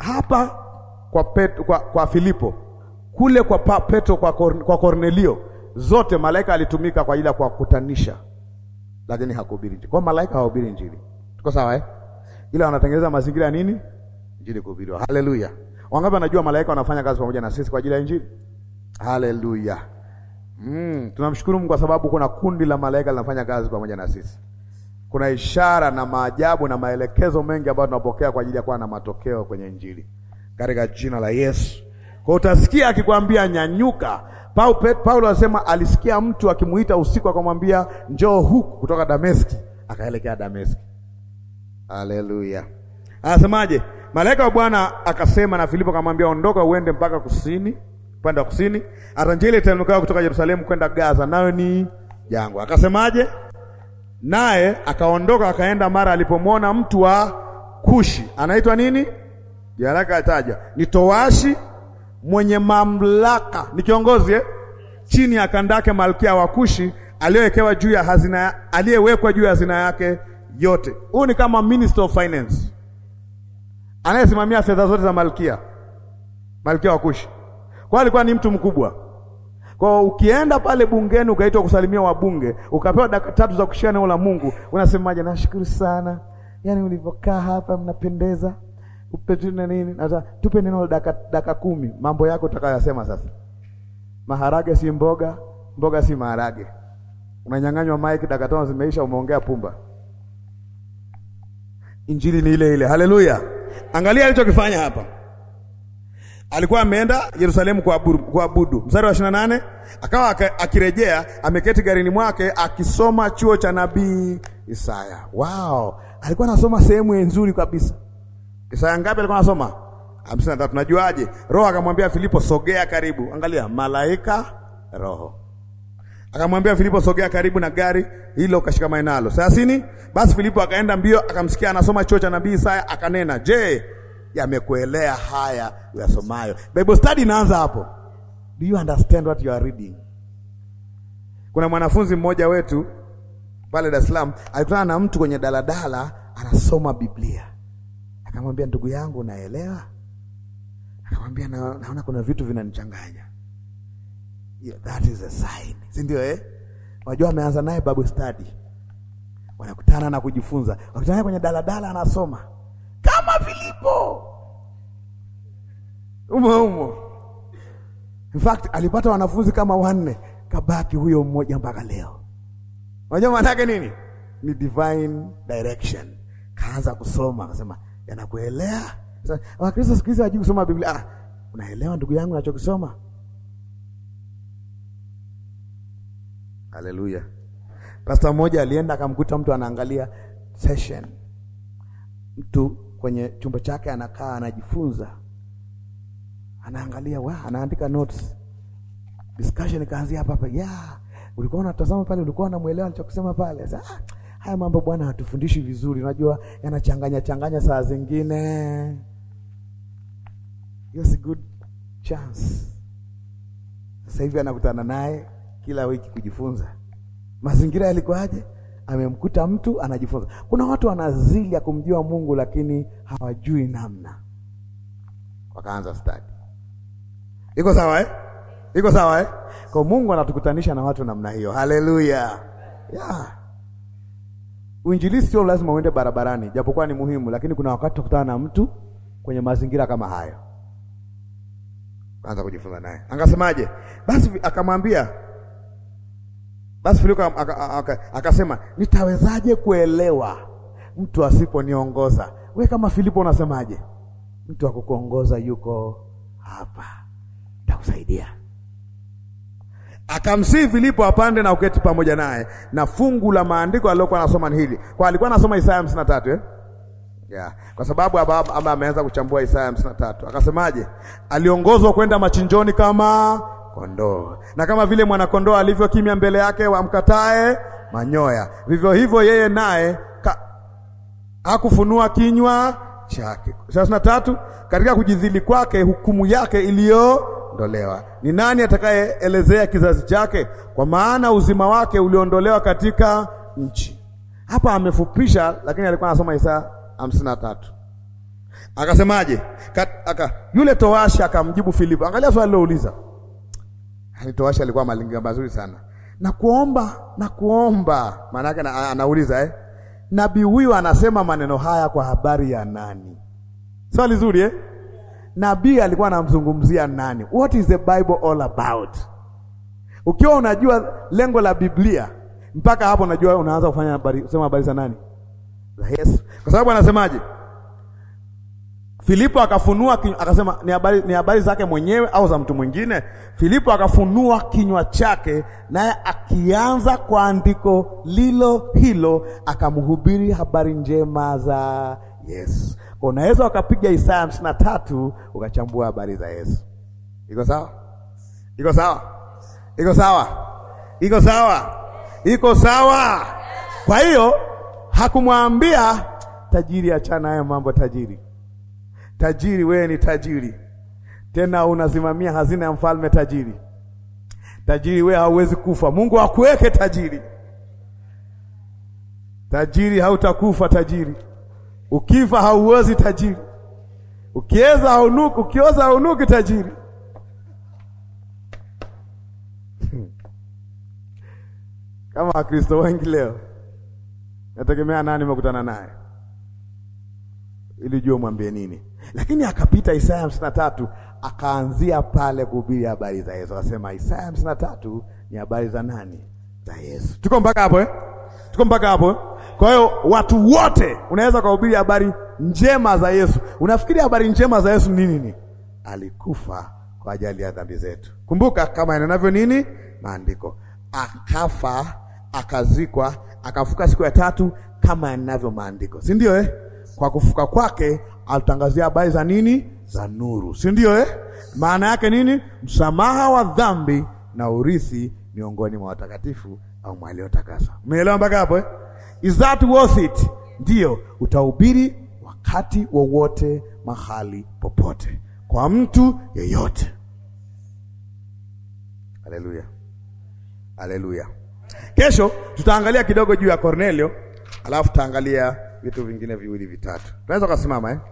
hapa kwa Petro, kwa, kwa Filipo kule kwa pa, Petro kwa, Kor, kwa Kornelio zote malaika alitumika kwa ajili ya kuwakutanisha, lakini hakuhubiri injili. Kwa malaika hawahubiri injili, tuko sawa eh? Ila wanatengeneza mazingira ya nini? Injili kuhubiriwa. Haleluya! Wangapi wanajua malaika wanafanya kazi pamoja na sisi kwa ajili ya injili? Haleluya! Mm, tunamshukuru Mungu kwa sababu kuna kundi la malaika linafanya kazi pamoja na sisi. Kuna ishara na maajabu na maelekezo mengi ambayo tunapokea kwa ajili ya kuwa na matokeo kwenye injili katika jina la Yesu. Kwa utasikia akikwambia nyanyuka. Paulo anasema alisikia mtu akimuita usiku akamwambia njoo huku kutoka Dameski, akaelekea Dameski. Haleluya. Anasemaje? Malaika wa Bwana akasema na Filipo akamwambia ondoka uende mpaka kusini, upande wa kusini, hata njia ile itanuka kutoka Yerusalemu kwenda Gaza, nayo ni jangwa. Akasemaje? Naye akaondoka akaenda, mara alipomwona mtu wa Kushi anaitwa nini? Jaraka ataja ni towashi mwenye mamlaka, ni kiongozi eh? chini ya Kandake malkia wa Kushi aliyewekewa juu ya hazina, aliyewekwa juu ya hazina yake yote. Huyu ni kama minister of finance anayesimamia fedha zote za malkia, malkia wa Kushi. Kwa alikuwa ni mtu mkubwa. Kwa ukienda pale bungeni ukaitwa kusalimia wabunge, ukapewa dakika tatu za kushia neno la Mungu, unasemaje? Nashukuru sana, yaani ulivyokaa hapa mnapendeza upe tu na nini, hata tupe neno dakika dakika kumi, mambo yako utakayoyasema sasa. Maharage si mboga, mboga si maharage. Unanyang'anywa mic, dakika tano zimeisha, umeongea pumba. Injili ni ile ile. Haleluya! Angalia alichokifanya hapa. Alikuwa ameenda Yerusalemu kuabudu, kuabudu. Mstari wa 28 akawa akirejea, ameketi garini mwake akisoma chuo cha nabii Isaya. Wow, alikuwa anasoma sehemu nzuri kabisa. Isaya ngapi alikuwa anasoma? hamsini na tatu. Najuaje? Roho akamwambia Filipo, sogea karibu. Angalia, malaika roho akamwambia Filipo, sogea karibu na gari hilo ukashikamane nalo. Thelathini. Basi Filipo akaenda mbio, akamsikia anasoma chuo cha nabii Isaya, akanena, je, yamekuelea haya uyasomayo? Bible study inaanza hapo. Do you understand what you are reading? Kuna mwanafunzi mmoja wetu pale Dar es Salaam alikutana na mtu kwenye daladala anasoma Biblia. Akamwambia, ndugu yangu, unaelewa? Akamwambia, na, naona kuna vitu vinanichanganya. Yeah, that is a sign, si ndio eh? Wajua, ameanza naye Bible study, wanakutana na kujifunza, wakutana kwenye daladala, anasoma kama Filipo umo umo. In fact alipata wanafunzi kama wanne, kabaki huyo mmoja mpaka leo. Unajua maana yake nini? Ni divine direction. Kaanza kusoma, akasema yanakuelea. Sasa Wakristo siku hizi hawajui kusoma Biblia. Ah, unaelewa ndugu yangu nachokisoma? Haleluya. Pastor mmoja alienda akamkuta mtu anaangalia session, mtu kwenye chumba chake anakaa anajifunza, anaangalia wa, anaandika notes. Discussion ikaanzia hapa hapa, yeah, ulikuwa unatazama pale, ulikuwa unamuelewa alichokisema pale. Sasa ah, haya mambo bwana hatufundishi vizuri, unajua yanachanganya changanya saa zingine. Yes, a good chance. Sasa hivi anakutana naye kila wiki kujifunza. Mazingira yalikuwaje? Amemkuta mtu anajifunza. Kuna watu wana zili ya kumjua Mungu lakini hawajui namna, wakaanza study. Iko sawa eh? Iko sawa eh? Kwa Mungu anatukutanisha na watu namna hiyo. Haleluya, yeah. Uinjilisti sio lazima uende barabarani, japokuwa ni muhimu, lakini kuna wakati tukutana na mtu kwenye mazingira kama hayo, anza kujifunza naye. Angasemaje? Basi akamwambia basi Filipo akasema nitawezaje kuelewa mtu asiponiongoza? We kama Filipo unasemaje? Mtu akukuongoza yuko hapa, nitakusaidia. Akamsihi Filipo apande na uketi pamoja naye, na fungu la maandiko alilokuwa anasoma ni hili, kwa alikuwa anasoma Isaya hamsini na tatu eh? Yeah. Kwa sababu ama ameanza kuchambua Isaya hamsini na tatu akasemaje? Aliongozwa kwenda machinjoni kama kondoo na kama vile mwanakondoo alivyo kimya mbele yake wamkatae manyoya, vivyo hivyo yeye naye hakufunua kinywa chake. thelathini na tatu katika kujidhili kwake hukumu yake iliyoondolewa. Ni nani atakayeelezea kizazi chake? Kwa maana uzima wake uliondolewa katika nchi. Hapa amefupisha, lakini alikuwa anasoma Isaya hamsini na tatu. Akasemaje? Aka, yule towashi akamjibu Filipo. Angalia swali lilouliza Alitoasha alikuwa malinga mazuri sana. Na kuomba na kuomba, maana yake anauliza eh, nabii huyu anasema maneno haya kwa habari ya nani? Swali so, zuri eh? Nabii alikuwa anamzungumzia nani? What is the Bible all about? Ukiwa unajua lengo la Biblia mpaka hapo unajua unaanza kufanya habari, kusema habari za nani? Za Yesu. Kwa sababu anasemaje? Filipo akafunua akasema ni habari ni habari zake mwenyewe au za mtu mwingine? Filipo akafunua kinywa chake, naye akianza kwa andiko lilo hilo akamhubiri habari njema za Yesu. Kwa unaweza ukapiga Isaya hamsini na tatu ukachambua habari za Yesu. Iko sawa? Iko sawa? Iko sawa? Iko sawa? Iko sawa? Kwa hiyo hakumwambia tajiri, achana hayo mambo tajiri Tajiri, wewe ni tajiri, tena unasimamia hazina ya mfalme tajiri. Tajiri, wewe hauwezi kufa, Mungu akuweke tajiri. Tajiri, hautakufa tajiri, ukifa hauwezi tajiri, ukieza haunuki, ukioza haunuki tajiri. Kama Wakristo wengi leo, nategemea nani umekutana naye ili jua mwambie nini lakini akapita Isaya hamsini na tatu akaanzia pale kuhubiri habari za Yesu. Akasema Isaya hamsini na tatu ni habari za nani? Za Yesu. Tuko mpaka hapo eh? Tuko mpaka hapo eh? Kwa hiyo watu wote unaweza kuhubiri habari njema za Yesu. Unafikiri habari njema za Yesu nini? Nini? Alikufa kwa ajili ya dhambi zetu. Kumbuka kama yanavyo nini maandiko, akafa akazikwa, akafuka siku ya tatu kama yanavyo maandiko, si ndio eh? Kwa kufuka kwake alitangazia habari za nini? Za nuru, si ndio eh? Maana yake nini? Msamaha wa dhambi na urithi miongoni mwa watakatifu au waliotakaswa. Umeelewa mpaka hapo eh? Is that worth it? Ndio, utahubiri wakati wowote, mahali popote, kwa mtu yeyote. Haleluya, haleluya. Kesho tutaangalia kidogo juu ya Kornelio, alafu tutaangalia vitu vingine viwili vitatu. Tunaweza kusimama eh?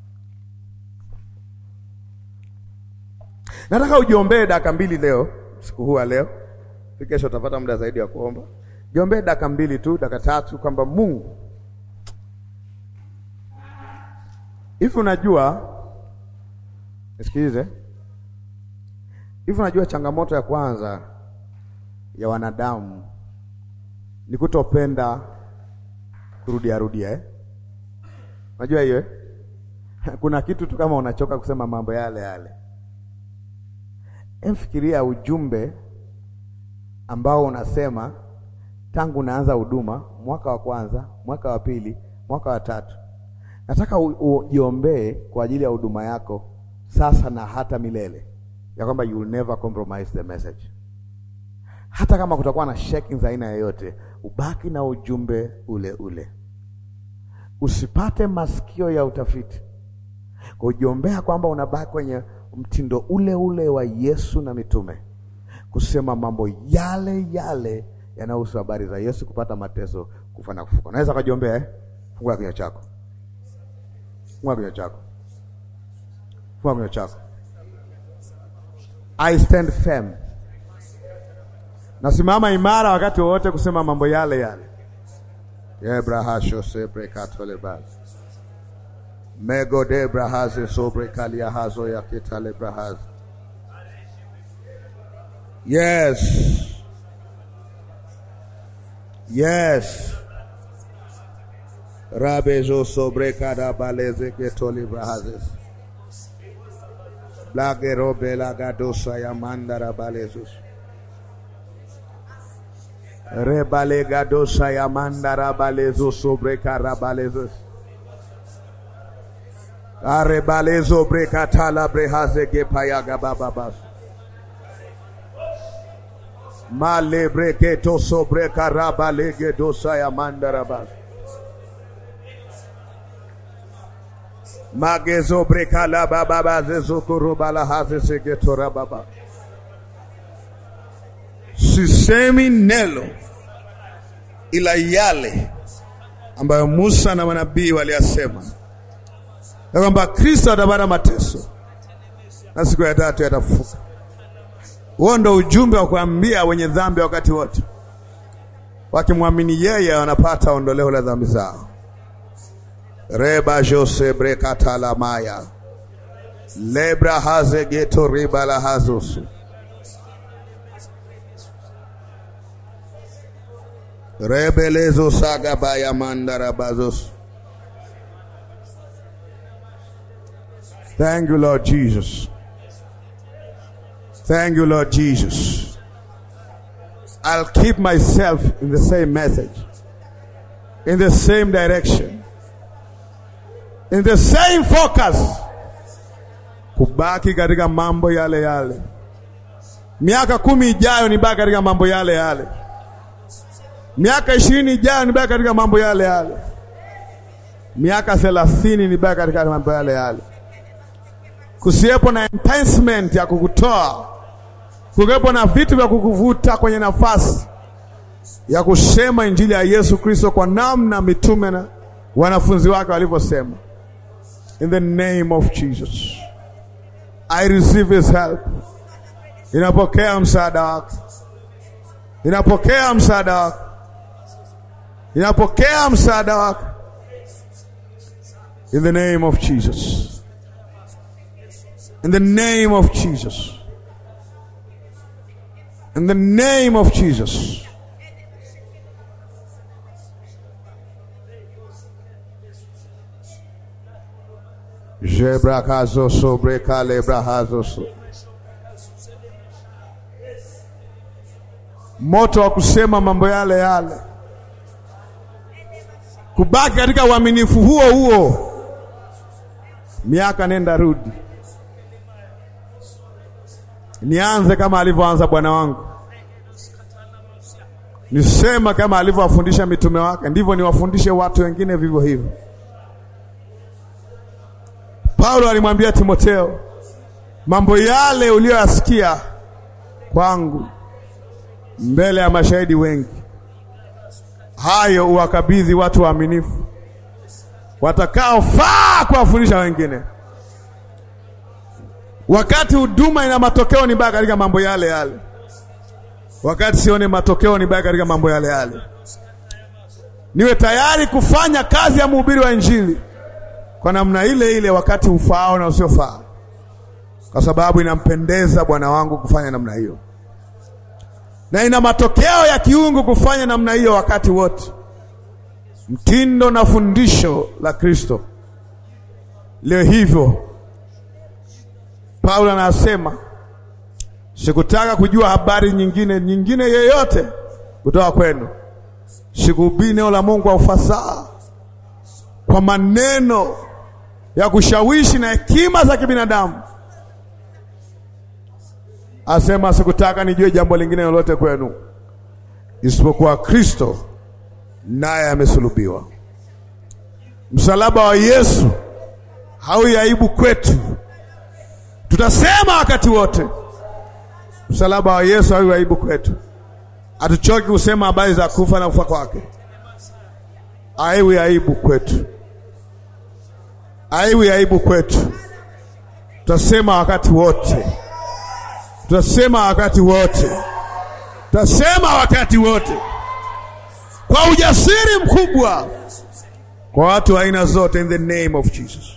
Nataka ujiombee dakika mbili leo, siku huu leo. Kesho utapata muda zaidi wa kuomba. Jiombee dakika mbili tu, dakika tatu, kwamba Mungu, hivi unajua, nisikilize, hivi unajua, changamoto ya kwanza ya wanadamu ni kutopenda kurudia rudia eh? Unajua hiyo eh? Kuna kitu tu kama unachoka kusema mambo yale yale. Emfikiria ujumbe ambao unasema tangu unaanza huduma, mwaka wa kwanza, mwaka wa pili, mwaka wa tatu. Nataka ujiombee kwa ajili ya huduma yako sasa na hata milele, ya kwamba you will never compromise the message. Hata kama kutakuwa na shaking za aina yoyote, ubaki na ujumbe ule ule, usipate masikio ya utafiti, kujiombea kwamba unabaki kwenye mtindo ule ule wa Yesu na mitume, kusema mambo yale yale yanayohusu habari za Yesu, kupata mateso, kufa na kufuka. Unaweza kujiombea eh? Fungua kinywa chako, fungua kinywa chako, fungua kinywa chako. I stand firm, nasimama imara wakati wowote kusema mambo yale yale. yebrahashosebrekatolebas mego de brahaze sobre kalia hazo ya kitale brahaze yes yes rabezo sobre kada baleze ketoli brahazes blagero belagadosa ya mandara balezus rebalegadosa ya mandara balezo sobre karabalezus arebalezo brekatala brehaze gepayaga bababas male breketo sobre karabalege dosa ya mandarabas magezo brekala bababaze zokorobala haze segetora baba sisemi neno ila yale ambayo Musa na manabii waliyasema ya kwamba Kristo atapata mateso na siku ya tatu yatafufuka. Huo ndo ujumbe wa kuambia wenye dhambi wakati wote, wakimwamini yeye wanapata ondoleo la dhambi zao. reba jose brekatalamaya lebra haze geto riba la hazosu rebelezo sagabaya mandarabazos. Thank you, Lord Jesus. Thank you, Lord Jesus. I'll keep myself in the same message, in the same direction, in the same focus, kubaki katika mambo yale yale. Miaka kumi ijayo nibaki katika mambo yale yale. Miaka ishirini ijayo nibaki katika mambo yale yale. Miaka thelathini nibaki katika mambo yale yale. Kusiwepo na enticement ya kukutoa, kuwepo na vitu vya kukuvuta kwenye nafasi ya kusema injili ya Yesu Kristo kwa namna mitume na wanafunzi wake walivyosema. In the name of Jesus I receive his help. Inapokea msaada wake, inapokea msaada wake, inapokea msaada wake. In the name of Jesus. In the name of Jesus. In the name of Jesus. Jebrakazo sobre kalebrahazo. Moto wa kusema mambo yale yale, kubaki katika uaminifu huo huo, miaka nenda rudi Nianze kama alivyoanza Bwana wangu, nisema kama alivyowafundisha mitume wake, ndivyo niwafundishe watu wengine vivyo hivyo. Paulo alimwambia Timotheo, mambo yale uliyoyasikia kwangu mbele ya mashahidi wengi, hayo uwakabidhi watu waaminifu watakaofaa kuwafundisha wengine. Wakati huduma ina matokeo ni baya katika mambo yale yale, wakati sione matokeo ni baya katika mambo yale yale. Niwe tayari kufanya kazi ya mhubiri wa Injili kwa namna ile ile, wakati ufaao na usiofaa, kwa sababu inampendeza Bwana wangu kufanya namna hiyo, na ina matokeo ya kiungu kufanya namna hiyo wakati wote. Mtindo na fundisho la Kristo leo hivyo Paulo anasema sikutaka kujua habari nyingine nyingine yoyote kutoka kwenu, sikuhubiri neno la Mungu kwa ufasaha, kwa maneno ya kushawishi na hekima za kibinadamu. Asema sikutaka nijue jambo lingine lolote kwenu isipokuwa Kristo naye amesulubiwa. Msalaba wa Yesu haui aibu kwetu Tutasema wakati wote msalaba wa Yesu hawi aibu kwetu. Hatuchoki kusema habari za kufa na kufa kwake, aiwi aibu kwetu, aiwi aibu kwetu. Tutasema wakati wote, tutasema wakati wote, tutasema wakati wote kwa ujasiri mkubwa, kwa watu wa aina zote, in the name of Jesus.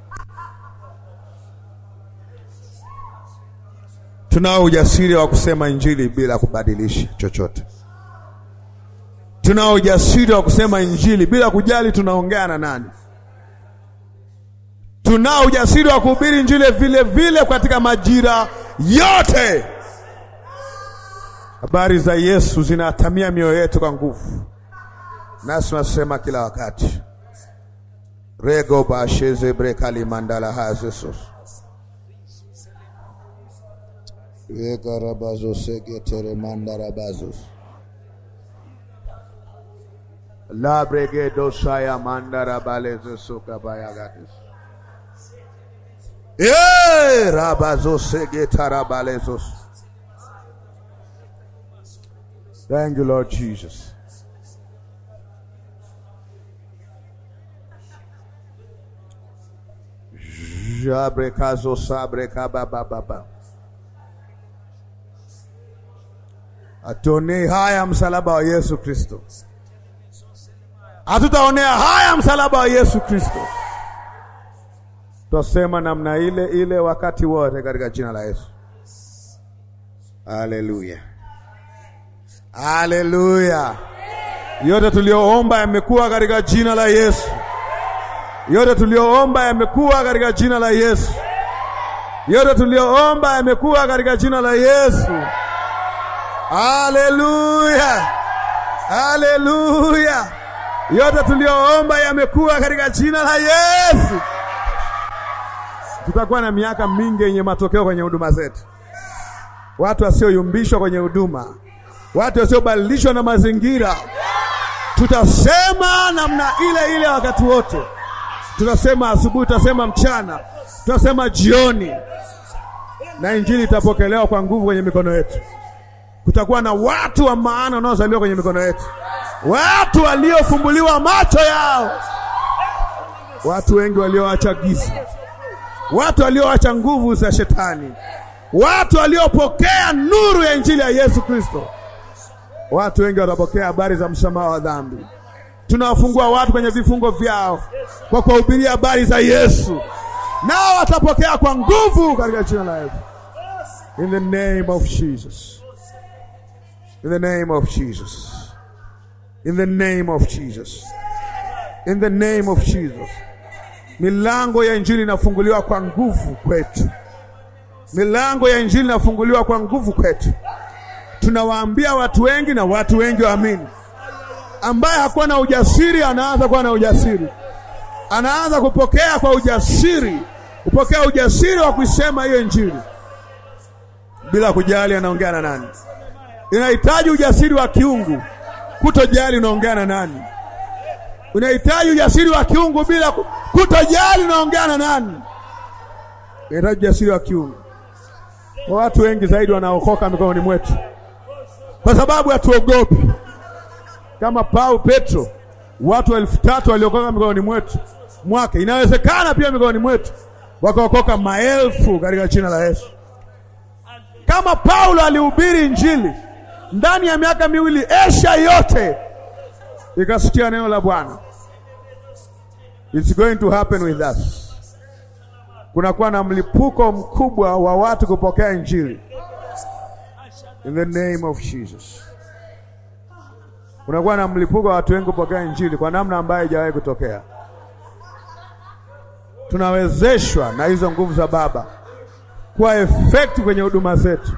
Tunao ujasiri wa kusema injili bila kubadilisha chochote. Tunao ujasiri wa kusema injili bila kujali tunaongea na nani. Tunao ujasiri wa kuhubiri injili vile vile katika majira yote. Habari za Yesu zinatamia mioyo yetu kwa nguvu, nasi tunasema kila wakati rego basheze brekali mandala hazesos Ekarabazosgetere mandarabazos labregedosaya mandarabalezosokabаяgatis e rabazosegetarabalezos Thank you, Lord Jesus. Jabrekazo sabrekabababa Hatuonei haya msalaba wa Yesu Kristo, hatutaonea haya msalaba wa Yesu Kristo. Tutasema namna ile ile wakati wote katika jina la Yesu. Haleluya, haleluya! Yote tulioomba yamekuwa katika jina la Yesu. Yote tulioomba yamekuwa katika jina la Yesu. Yote tulioomba yamekuwa katika jina la Yesu. Haleluya, haleluya! Yote tulioomba yamekuwa katika jina la Yesu. Tutakuwa na miaka mingi yenye matokeo kwenye huduma zetu, watu wasioyumbishwa kwenye huduma, watu wasiobadilishwa na mazingira. Tutasema namna ile ile wakati wote. Tutasema asubuhi, tutasema mchana, tutasema jioni, na injili itapokelewa kwa nguvu kwenye mikono yetu. Kutakuwa na watu wa maana wanaozaliwa kwenye mikono yetu, watu waliofumbuliwa macho yao, watu wengi walioacha giza, watu walioacha nguvu za shetani, watu waliopokea nuru ya injili ya Yesu Kristo. Watu wengi watapokea habari za msamaha wa dhambi. Tunawafungua watu kwenye vifungo vyao kwa kuwahubiria habari za Yesu, nao watapokea kwa nguvu katika jina la Yesu. In the name of Jesus. In the name of Jesus. In the name of Jesus. In the name of Jesus. Milango ya injili inafunguliwa kwa nguvu kwetu. Milango ya injili inafunguliwa kwa nguvu kwetu. Tunawaambia watu wengi na watu wengi waamini. Ambaye hakuwa na ujasiri anaanza kuwa na ujasiri, anaanza kupokea kwa ujasiri, kupokea ujasiri wa kuisema hiyo injili bila kujali anaongea na nani. Inahitaji ujasiri wa kiungu, kutojali unaongea na nani. Unahitaji ujasiri wa kiungu bila kutojali unaongea na nani. Inahitaji ujasiri wa kiungu. Watu wengi zaidi wanaokoka mikononi mwetu kwa sababu hatuogopi. Kama Paulo, Petro, watu elfu tatu waliokoka mikononi mwetu mwake. Inawezekana pia mikononi mwetu wakaokoka maelfu katika jina la Yesu. Kama Paulo alihubiri injili ndani ya miaka miwili, Asia yote ikasikia neno la Bwana. It's going to happen with us. Kunakuwa na mlipuko mkubwa wa watu kupokea injili in the name of Jesus. Kunakuwa na mlipuko wa watu wengi kupokea injili kwa namna ambayo haijawahi kutokea. Tunawezeshwa na hizo nguvu za Baba kuwa effect kwenye huduma zetu.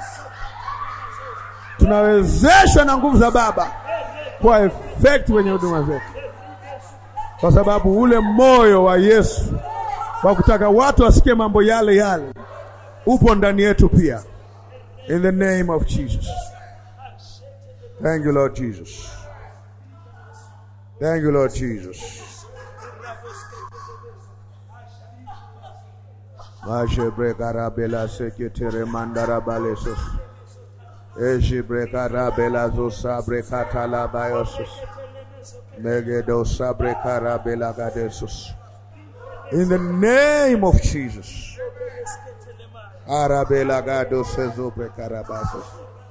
Tunawezeshwa na nguvu za Baba kuwa effect kwenye huduma zetu, kwa sababu ule moyo wa Yesu wa kutaka watu wasikie mambo yale yale upo ndani yetu pia. In the name of Jesus. Thank you Lord Jesus. Thank you Lord Jesus. Mashe brekara bela seketere mandara balesos. Eji brekara bela zosa brekata la bayosos. Megedo sabrekara bela gadesos. In the name of Jesus. Arabela gado sezo brekara basos.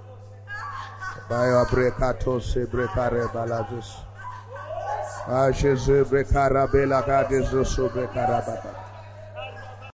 Bayo brekato se brekare balazos. Ashe se brekara bela gadesos brekara baba.